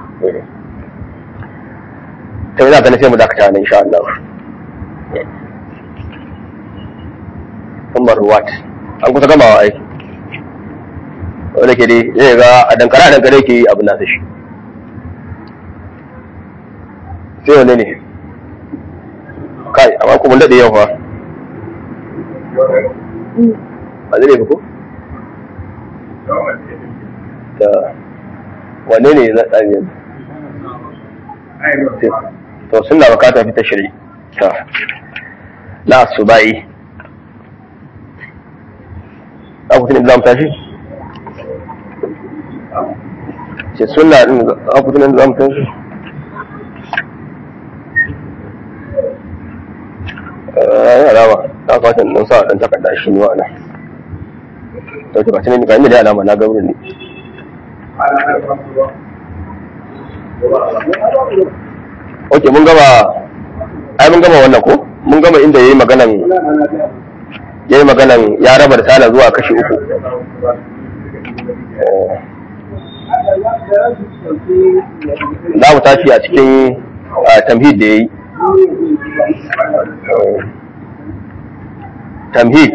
to ina ganin sai mu dakata nan insha Allah Umar Ruwat an kusa gamawa aiki wanda ke dai zai ga a dankara a dankare ke yi abin nasa shi sai wane ne kai amma kuma daɗe yau fa a zai ko ta wane ne na ɗan yanzu to suna bukata fita shiri ta na su bayi a kusa ne za mu tashi ce suna ɗin a kusa ne za mu tashi ya alama ta kwata nan sa dan takarda shi ne wa'ana to ta kwata ne ga inda da alama na gaurin ne ok mun gama ai mun gama wannan ko mun gama inda yayi maganan yayi maganan ya raba risala zuwa kashi uku za mu tashi a cikin tamhid da yayi tamhid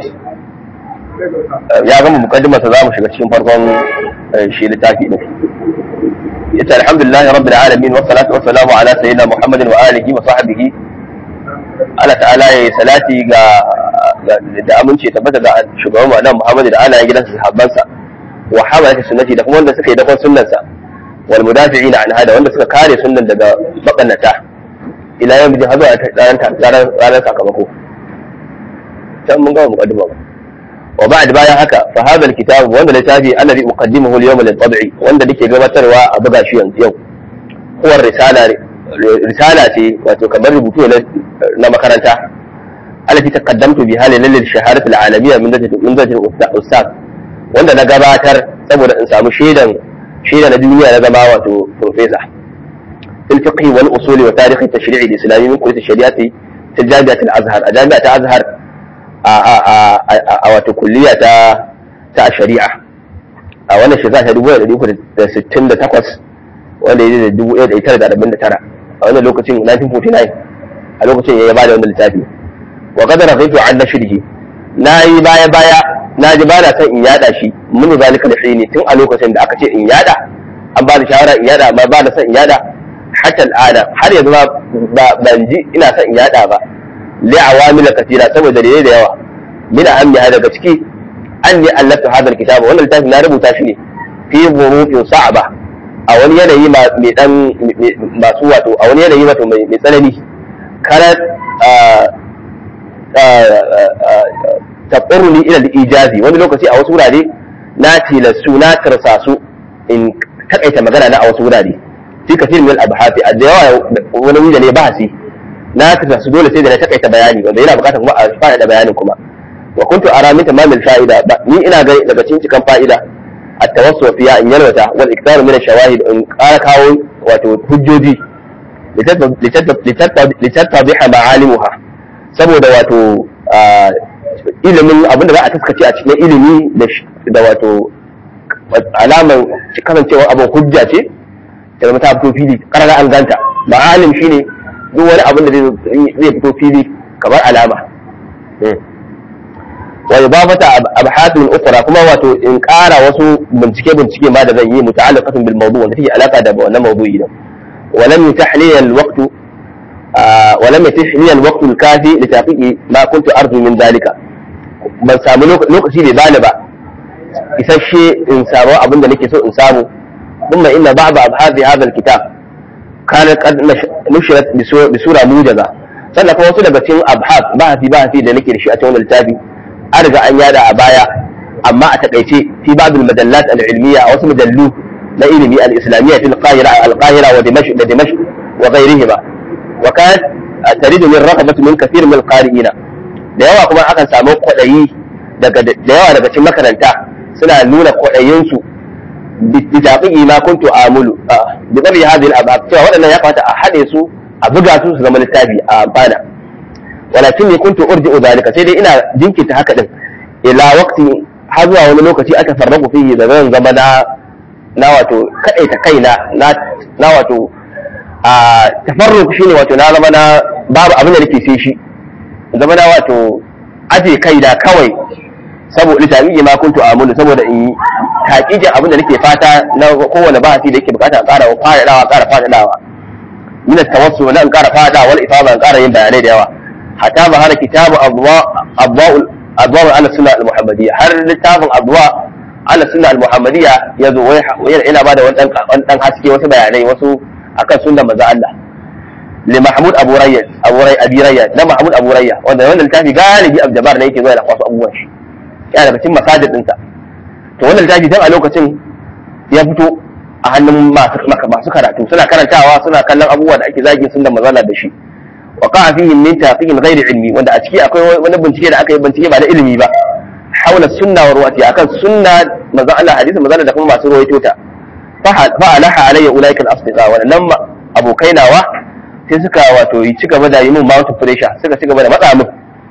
ya gama mukaddimarsa za mu shiga cikin farkon shi littafi din yace alhamdulillah rabbil alamin wa salatu wa salamu ala sayyidina muhammadin wa alihi wa sahbihi Allah ta'ala ya salati ga da amince tabbata ga shugaban mu Muhammad da alayen gidansa sahabbansa wa hamalati sunnati da kuma wanda suka yi dakon sunnansa wal mudafi'ina an hada wanda suka kare sunnan daga makannata ila yau bijin hazo a ranar sakamako can mun gama muqaddima ba wa ba'd bayan haka fa hadha alkitab wanda littafi alladhi uqaddimuhu al-yawma lil-tab'i wanda nake gabatarwa a buga shi yanzu yau huwa risala risala ce wato kamar rubutu na makaranta allati taqaddamtu biha lil shaharat al-alamiyya min dajjal min dajjal ustaz wanda na gabatar saboda in samu shaidan shaida na duniya na zama wato professor في الفقه والاصول وتاريخ التشريع الاسلامي من كليه الشريعه في جامعه الازهر جامعه الازهر a kulliya ta ta shari'a a wannan shekara ta dubu ɗari uku da sittin da takwas wanda ya da dubu ɗaya da tara da arba'in da tara a wannan lokacin 1949 a lokacin ya ba da wannan littafi wa kadara kai an na shirhi na yi baya baya na ji ba na son in yada shi mun zalika da ne tun a lokacin da aka ce in yada an ba da shawara in yada amma ba da son in yada hatta al'ada har yanzu ba ban ji ina son in yada ba li awamil katira saboda dalilai da yawa min ahammiha daga ciki an ni allafta hadal kitaba wannan littafi na rubuta shi ne fi zurufin sa'aba a wani yanayi mai dan masu wato a wani yanayi wato mai tsanani kana taɓaruni ila ijazi wani lokaci a wasu wurare na tilastu na tarsasu in takaita magana na a wasu wurare fi kafin min al-abhati da yawa wani wuri ne bahasi na tarsasu dole sai da na takaita bayani wanda yana bukatar kuma a faɗaɗa bayanin kuma wa kuntu ara min tamamil fa'ida ni ina ga daga cikin cikan fa'ida at-tawassu fiya in yalwata wal iktaru min ash-shawahid in ƙara kawo wato hujjoji litattabiha ma'alimuha saboda wato ilimin abinda za a taskace a cikin ilimi da wato alaman kasancewar abin hujja ce da zama ta fito fili karara an ganta ma'alim shine duk wani abin da zai fito fili kamar alama wa idafata abhathun ukhra kuma wato in ƙara wasu bincike bincike ma da zan yi muta'alliqatun bil mawdu' wanda take alaka da wannan mawdu'i din wa lam yutah li al waqt wa lam yutah li al waqt al kafi li taqiqi ma kuntu arju min dalika ban samu lokaci bai bani ba isasshe in samu abin da nake so in samu ثم إن بعض أبحاث هذا الكتاب كانت قد نشرت بسورة موجزة sannan kuma wasu daga cikin abhas bahasi bahasi da nake da shi a cikin littafi an riga an yada a baya amma a takaice fi babul madallat al-ilmiya a wasu majallu na ilimi al-islamiyya fil qahira al-qahira wa dimashq da dimashq wa ghayrihima wa kanat taridu min raghabati min kathir min al-qari'ina da yawa kuma akan samu kwadayi daga da yawa daga cikin makaranta suna nuna kwadayin su bitaqiqi ma kuntu amulu bi tabi hadhihi al-abab cewa wadannan ya kamata a hade su a buga su su zama littafi a bana walakin ne kuntu urji'u zalika sai dai ina jinkirta haka din ila waqti har zuwa wani lokaci aka farraku fihi da zan zama na na wato kadaita kaina na na wato a tafarruq shine wato na zama na babu abin da nake sai shi zama na wato aje kaina kawai saboda littafi ma kuntu amulu saboda in yi taƙiƙin abin da nake fata na kowane bahasi da yake bukata a ƙara faɗaɗawa ƙara faɗaɗawa min tawassu na in ƙara faɗaɗawa wal ifada in ƙara yin bayanai da yawa hatta ba hana kitabu adwa'ul adwa'ul ala sunna al muhammadiyya har littafin adwa ala sunna al muhammadiyya ya zo yana bada wani dan haske wasu bayanai wasu akan sunnar manzo Allah li mahmud abu rayyan abu ray abi rayyan da mahmud abu rayyan wanda wannan littafi galibi abjabar ne yake zuwa da kwasu abubuwan shi yana daga cikin masajid ɗinsa to wannan littafi tun a lokacin ya fito a hannun masu karatu suna karantawa suna kallon abubuwa da ake zagin sun da mazala da shi wa qa'a fihi min taqiqin ghairi ilmi wanda a ciki akwai wani bincike da aka yi bincike ba da ilimi ba haula sunna wa ruwati akan sunna manzon Allah hadisin manzon da kuma masu ruwaito ta fa alaha alayya ulaika al-asdiqa wa nan abokai nawa sai suka wato yi cigaba da yi mun mount pressure suka cigaba da matsa min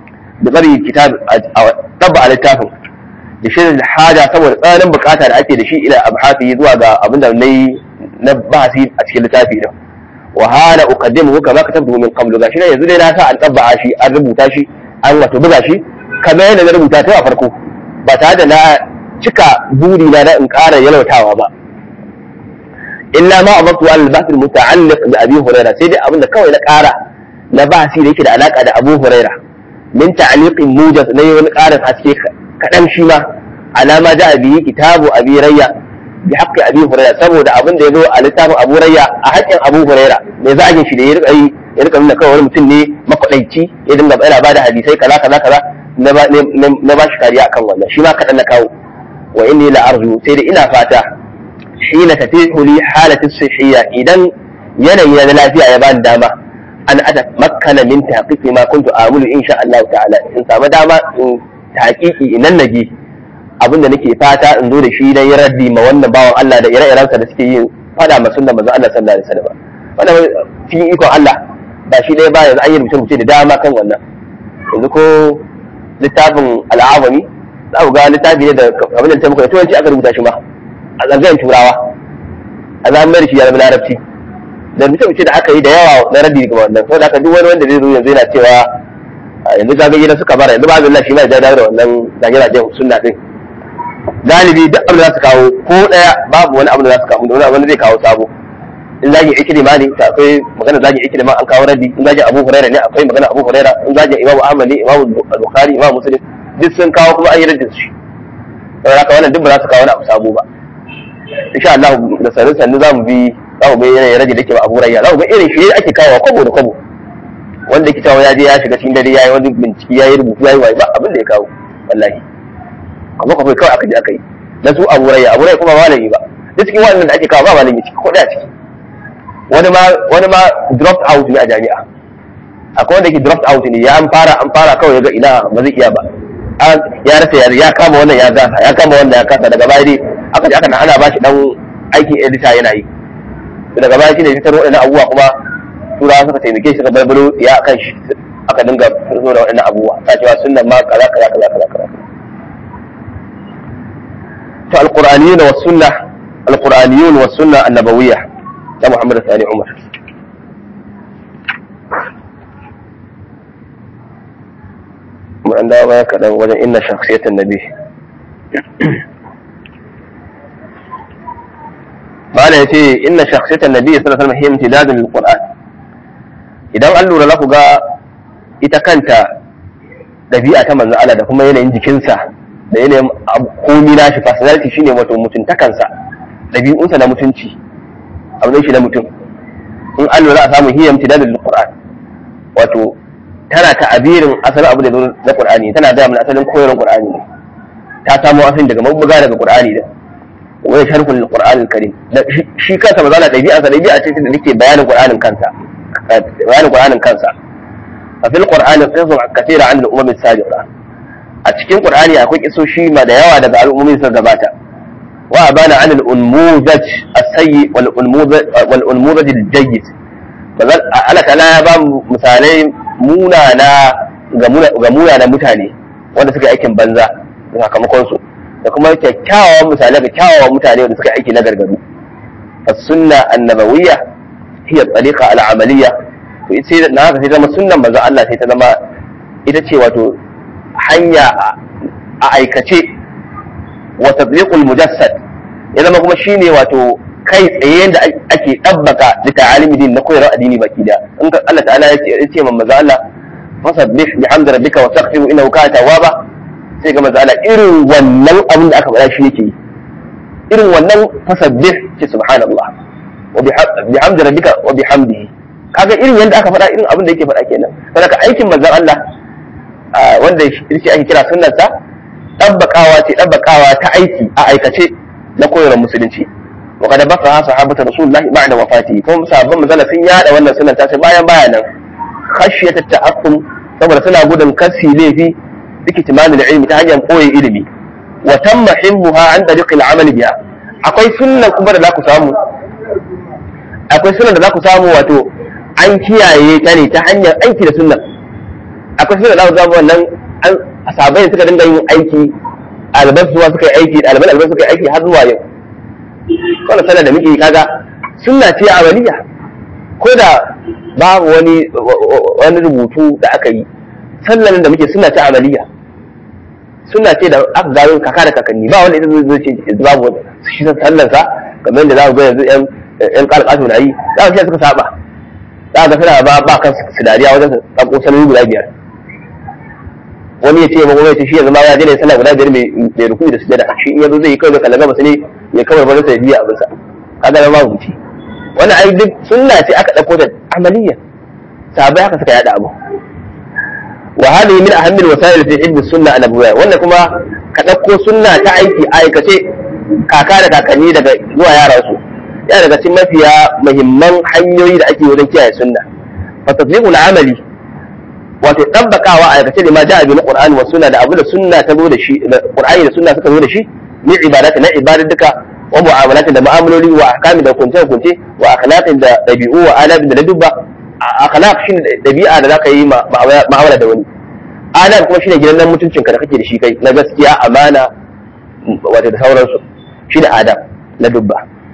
da tsari kitab a tabba a littafin da shirin haja saboda tsananin bukata da ake da shi ila abhafi zuwa ga abin da nayi na bahasi a cikin littafi din wa hala uqaddimuhu kama katabtu min qablu gashi yanzu dai na sa an tabba shi an rubuta shi an wato buga shi kamar yadda na rubuta ta a farko ba tare da na cika buri na da in ƙara yalwatawa ba illa ma amatu al bahth al muta'alliq bi abi hurairah sai dai abin da kawai na ƙara na bahasi da yake da alaka da abu hurairah min ta'liqin mujaz na wani ƙarin haske kaɗan shi ma alama da abi kitabu abi rayya bi haqqi abi hurairah saboda abin da yazo a littafin abu rayya a haƙƙin abu hurairah mai zagin shi da ya rika yi ya rika nuna kawai wani mutum ne makwadaici ya dinga yana bada hadisai kaza kaza kaza na ba shi kariya akan wannan shi ma kaɗan na kawo wa inni la arju sai da ina fata shi na tafi li halatin sihiyya idan yanayi na lafiya ya bani dama an ata makkana min taqiqi ma kuntu amulu insha Allah ta'ala in samu dama in taqiqi inan naje abinda nake fata in zo da shi dan yi raddi ma wannan bawan Allah da ire-irensa da suke yin fada ma sunnar manzo Allah sallallahu alaihi wasallam wannan cikin ikon Allah ba shi ɗaya ba yanzu an yi rubuce-rubuce da dama kan wannan yanzu ko littafin al'awami za ku ga littafi ne da abin da ta muka da turanci aka rubuta shi ma a tsangayar turawa a zamanin shi ya zama larabci da rubuce-rubuce da aka yi da yawa na raddi ga wannan saboda haka duk wani wanda zai zo yanzu yana cewa yanzu zagaye na suka bara yanzu ba zai shi ma ya dawo da wannan zage-zagen sunna din galibi duk abin da za su kawo ko ɗaya babu wani abin da za su kawo wani zai kawo sabo in zagin ikilima ne ta akwai magana zagin ikilima an kawo raddi in zagin abu huraira ne akwai magana abu huraira in zagin imamu ahmad ne imamu al-bukhari imamu muslim duk sun kawo kuma an yi raddin su saboda haka wannan duk ba za su kawo wani abu sabo ba insha Allah da sanin sannu za mu bi za mu bi yanayin rage da ke ba abu huraira za mu ga irin shi ake kawo kwabo da kwabo wanda ke cewa ya je ya shiga cikin dare ya yi wani bincike ya yi rubutu ya yi waye ba abin da ya kawo wallahi kuma kawai kawai aka je aka yi na su abu huraira abu huraira kuma ba malami ba duk cikin waɗannan da ake kawo ba malami ciki ko da ciki wani ma wani ma dropped out ne a jami'a akwai wanda ke dropped out ne ya an fara an fara kawai ya ga ina ba zai iya ba ya rasa ya ya kama wannan ya gasa ya kama wannan ya kasa daga baya dai aka ji aka ana ba shi dan aikin editor yana yi daga baya shine fitar waɗannan abubuwa kuma turawa suka taimake shi ka barbaro ya kan shi aka dinga fito da waɗannan abubuwa ta cewa sunnan ma kaza kaza kaza kaza kaza to alqur'aniyun was sunnah alqur'aniyun was sunnah annabawiyya ta Muhammad Sani Umar. an dawo baya kaɗan wajen inna shakhsiyatan nabi mala ya ce inna shakhsiyatan nabi sallallahu alaihi wasallam hiya imtidadun lil qur'an idan an lura za ku ga ita kanta ɗabi'a ta manzo Allah da kuma yanayin jikinsa da yanayin komi nashi personality shine wato mutuntakansa ɗabi'unsa na mutunci abin shi na mutum in an lura a samu hiya imtidadun lil qur'an wato tana ta'abirin asalin abu da zo na qur'ani tana da mana asalin koyarwar qur'ani ne ta samo asali daga mabuga daga qur'ani da wani sharhul qur'anil karim shi kansa ba za na ɗabi'a sa ɗabi'a ce da take bayanin qur'anin kansa bayanin qur'anin kansa a fil qur'ani qisas kathira an al-umam as-sabiqa a cikin qur'ani akwai kisoshi ma da yawa daga al'ummomin sun gabata wa abana an al-unmudaj as-sayyi wal unmudaj wal unmudaj al-jayyid Allah ta'ala ya ba misalai munana ga munana mutane wanda suka aikin banza da sakamakon su da kuma kyakkyawan misalai ga kyawawan mutane wanda suka aiki na gargaru as-sunna annabawiyya hiya tariqa al-amaliyya to ita na haka sai zama sunnan manzon Allah sai ta zama ita ce wato hanya a aikace wa tadbiqul mujassad ya zama kuma shine wato kai tsaye da ake dabbaka da ta'alimi din na koyarwar addini baki da in ka Allah ta'ala ya ce ya ce manzo Allah fasabbih bihamdi rabbika wa taghfiru innahu kana tawwaba sai ga manzo Allah irin wannan abin da aka faɗa shi yake yi irin wannan fasabbih ce subhanallah wa bihamdi rabbika wa bihamdihi kaga irin yanda aka faɗa irin abin da yake faɗa kenan saboda aikin manzon Allah wanda yake ake kira sunnarsa dabbakawa ce dabbakawa ta aiki a aikace na koyarwar musulunci وقد بثها صحابة رسول الله بعد وفاته كما صحابة مثلا sun yada wannan sunan ta bayan bayanan khashiyat at-ta'affum saboda suna gudun kasi laifi bikitiman ilmi ta hanyar koyi ilimi wa tamma himmuha an tariq al-amal biha akwai sunnan kuma da zaku samu akwai sunnan da zaku samu wato an kiyaye ta ne ta hanyar aiki da sunnan akwai sunnan da zaku samu wannan an sahabbai suka dinga yin aiki alban suwa suka yi aiki alban alban suka yi aiki har zuwa yau wannan sallar da muke kaga sunna ce amaliya ko da babu wani wani rubutu da aka yi sallar da muke sunna ce amaliya sunna ce da aka gano kaka da kakanni ba wanda ita zai ce babu shi sallar sa kamar yadda za ku ga yanzu yan yan kalkasu na yi za ku suka saba za ka suna ba ba kan su dariya wajen tsako sallar guda biyar wani ya ce ba kuma ya ce shi yanzu ma ya je ne sallah guda biyar mai ruku da sujada shi in yazo zai yi kawai da kallon gabas ne ya kawar ba sai biya abinsa kaga na babu ci wannan ai duk sunna ce aka dauko da amaliya sahabbai haka suka yada abu wa hadhihi min ahammi alwasail fi hibbi sunna an-nabawiyya wannan kuma ka dauko sunna ta aiki aikace kaka da kakanni daga zuwa yaran su ya daga cikin mafiya muhimman hanyoyi da ake wajen kiyaye sunna fa tatbiqul amali wato tabbakawa a aikace da ma ja'a bil qur'ani wa sunna da abu da sunna ta zo da shi da qur'ani da sunna suka zo da shi min ibadati na ibadaduka wa mu'amalatin da mu'amaloli wa ahkami da kunce kunce wa akhlaqin da dabi'u wa adab da ladubba akhlaq shine dabi'a da zaka yi ma'amala da wani adab kuma shine gidan nan mutuncin ka da kake da shi kai na gaskiya amana wato da sauransu shine adab ladubba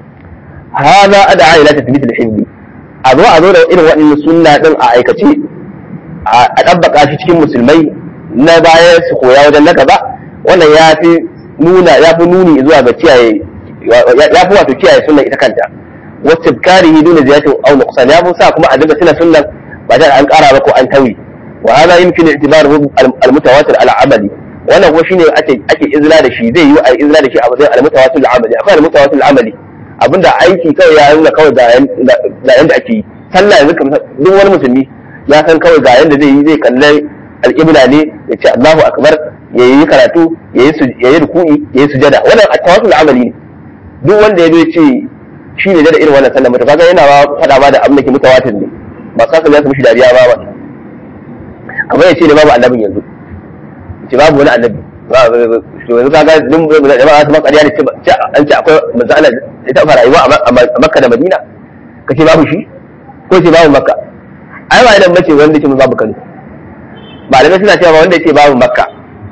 hada ad'a ila tathbit al-hibbi a zo a zo da irin waɗannan sunna din a aikace a ɗabbaka shi cikin musulmai na baya su koya wajen na gaba wannan ya fi nuna ya fi nuni zuwa ga kiyaye ya fi wato kiyaye sunnan ita kanta wasu karihi dole ziyatin au nuqsan ya fi sa kuma a dinga tuna sunnan ba da an ƙara ba ko an tawi wa hada yumkinu i'tibaruhu al-mutawatir al-amali wannan kuma shine ake ake izla da shi zai yi a izla da shi a matsayin al-mutawatir al-amali akwai al-mutawatir al-amali abinda aiki kawai ya nuna kawai ga yanda ake yi sallah yanzu kamar duk wani musulmi ya san kawai ga yanda zai yi zai kalli alƙibla ne ya ce Allahu akbar ya yi karatu ya yi ruku'i ya yi sujada wannan a tawasul amali ne duk wanda ya ce shi ne da irin wannan sallah mutum kaga yana ba fada ma da abin da ke mutawatir ne ba sa ya su mishi dariya ba ba kamar ya ce da babu annabin yanzu ya ce babu wani annabi yanzu kaga duk da ba su ma ƙarya ne an ce akwai manzo Allah ya taɓa rayuwa a Makka da Madina kace babu shi ko ce babu Makka ai ba idan bace wanda ce babu Kano malamai suna cewa wanda yake babu Makka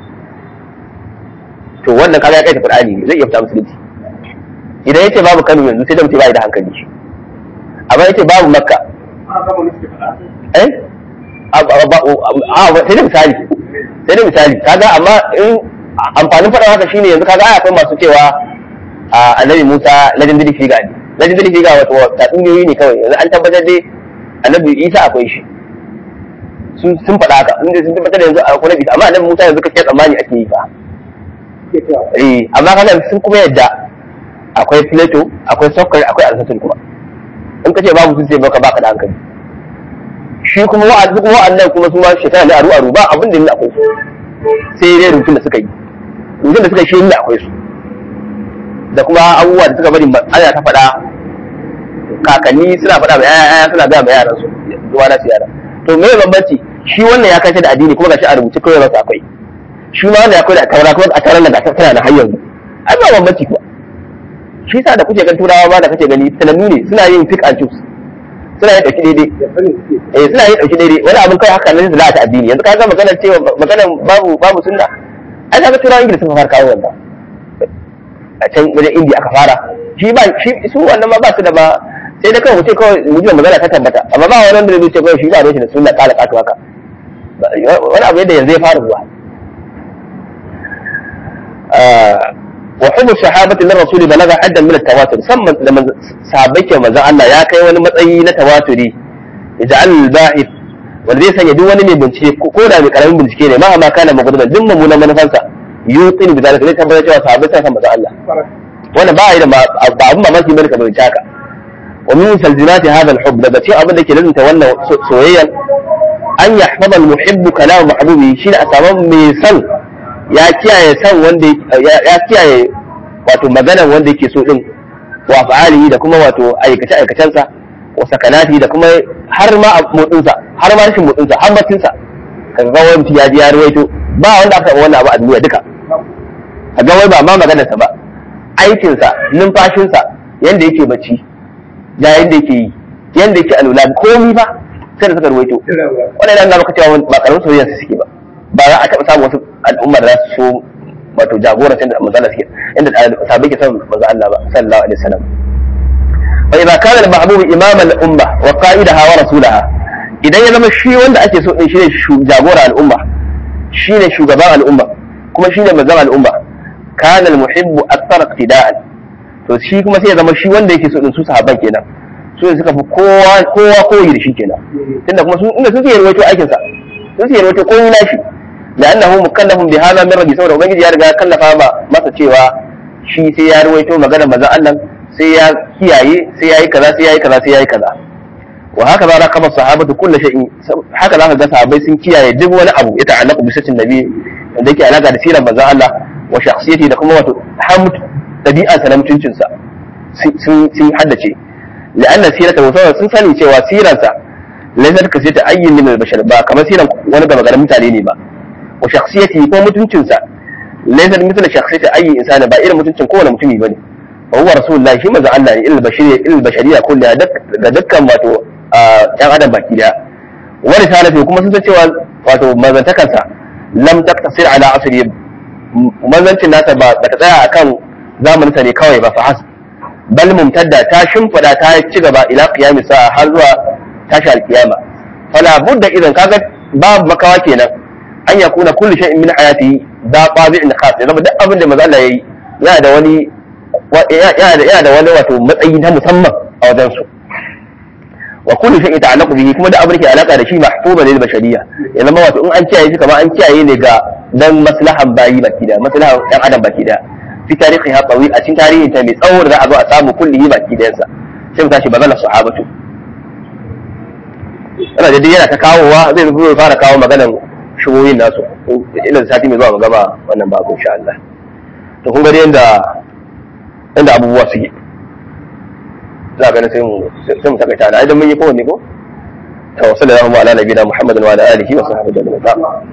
to wannan kaga ya kai Qur'ani ne zai iya fita musulunci idan yace babu Kano yanzu sai da mutum bai da hankali shi amma yace babu Makka eh a sai da misali sai dai misali kaga amma in amfanin faɗa haka shine yanzu kaga ai akwai masu cewa a annabi Musa legendary figure ne legendary figure wato tatsuniyoyi ne kawai yanzu an tabbatar dai annabi Isa akwai shi sun sun faɗa haka sun sun tabbatar da yanzu akwai nabi amma annabi Musa yanzu kake tsammani ake yi fa eh amma kaga sun kuma yadda akwai Plato akwai Socrates akwai Aristotle kuma in kace babu sun ce baka baka da hankali shi kuma wa'azi kuma wa'annan kuma su ma shekara ne aru aru ba abin da ne akwai su sai dai rubutun da suka yi rubutun da suka yi shi ne akwai su da kuma abubuwa da suka bari ana ta faɗa kakanni suna faɗa ma yaya suna gaya ma yaran su zuwa na su yara to me bambanci shi wannan ya kashe da addini kuma gashi a rubuce kawai ba akwai shi ma wannan ya koyi da taura kuma a tauran da tana da har yanzu ai ba bambanci kuwa shi yasa da kuke gan turawa ma da kake gani tunannu ne suna yin pick and choose suna yin ɗauki daidai eh suna yin ɗauki daidai wani abin kai haka nan da ta addini yanzu kaga maganar cewa maganar babu babu sunna ai kaga turawan ingila suka fara kawo wannan a can wajen indiya aka fara shi ba shi su wannan ma ba su da ba sai da kawai mutum kawai mutum magana ta tabbata amma ba wani wanda zai ce kawai shi ba shi da sunna kala kato haka wani abu yadda yanzu ya fara zuwa wa hubbu sahabati lir rasuli balaga addan min at-tawatur samman da sahabbai ke manzon Allah ya kai wani matsayi na tawaturi ij'al al-ba'ith wanda zai sanya duk wani mai bincike ko da mai karamin bincike ne ma ma kana magudban duk mummunan manufansa yutin bi zalika zai tabbatar cewa sahabbai sun san manzon Allah wannan ba yi da ba abun mamaki bane ka bayyana haka wa min salzinati hadha al-hubb daga cikin abin da ke lazunta wannan soyayyan an yahfaza al-muhibbu kalam mahbubi shine a samu mai san ya kiyaye san wanda ya kiyaye wato maganar wanda yake so din wa fa'alihi da kuma wato aikace aikacensa wa sakanati da kuma har ma motsinsa har ma rashin motsinsa har bacinsa kaga ga wani mutum ya ji ya ruwaito ba wanda aka wannan abu a duniya duka kaga wai ba ma maganarsa ba aikinsa numfashinsa yanda yake bacci da yanda yake yi yanda yake alula komi ba sai da suka ruwaito wannan yana maka cewa ba karamin soyayya su suke ba ba za a taɓa samun wasu al'umma da za su so wato jagorancin da manzo Allah suke inda sahabbai ke son manzo Allah ba sallallahu alaihi wasallam fa idza kana al-mahbub imam al-umma wa qa'idaha wa rasulaha idan ya zama shi wanda ake so din shine jagora al'umma shine shugaban al'umma kuma shine manzon al'umma kana al-muhibbu akthar iqtida'an to shi kuma sai ya zama shi wanda yake so din su sahabban kenan su ne suka fi kowa kowa koyi da shi kenan tunda kuma su inda su ke rawaito aikin sa su ke rawaito koyi na shi لأنه مكلف بهذا من ربي saboda ubangiji ya riga ya kallafa ma masa cewa shi sai ya ruwaito magana manzon Allah sai ya kiyaye sai yayi kaza sai yayi kaza sai yayi kaza wa haka za kama sahabatu kullu shay'in haka za ka ga sahabbai sun kiyaye duk wani abu ya ta'allaqu bi sirrin nabi wanda yake alaka da sirar manzon Allah wa shakhsiyati da kuma wato hamd dabi'ansa na mutuncinsa sun sun haddace la'anna sirata wa sun sani cewa sirarsa laysat ka sirata ayyin min al-bashar ba kamar siran wani gaba garin mutane ne ba wa shakhsiyati ko mutuncinsa laysa mithla shakhsiyati ayi insani ba irin mutuncin kowane mutumi bane wa huwa rasulullahi shi manzo Allah ne ilal bashariya ilal bashariya kullu da dukkan wato yan adam baki daya wa risalatu kuma sun san cewa wato manzantakansa lam taqtasir ala asri manzancin nasa ba ta tsaya akan zamaninsa ne kawai ba fa has bal mumtadda ta shimfida ta ci gaba ila qiyami sa'a har zuwa tashi alkiyama fala budda idan kaga babu makawa kenan an ya kuna kullu shay'in min hayati da qabi'in khas ya zama duk abin da manzo Allah yayi yana da wani yana da yana da wani wato matsayi na musamman a wajen su wa kullu shay'in ta'allaqu bihi kuma da abin ke alaka da shi mahfuba lil bashariyya ya zama wato in an kiyaye shi kamar an kiyaye ne ga dan maslahan bayi baki da maslahan dan adam baki da fi tarihi ha qawi a cikin tarihin ta mai tsawo da za a zo a samu kullihi baki da yansa sai mu tashi bazala sahabatu ana da yana ta kawowa zai zo fara kawo maganan shugoyin nasu ila sati mai zuwa mu gama wannan babu insha Allah to kun gani yanda yanda abubuwa suke za ga sai mu sai mu takaita na idan mun yi kowanne ko to sallallahu ala nabiyina muhammadin wa ala alihi wa sahbihi ajma'in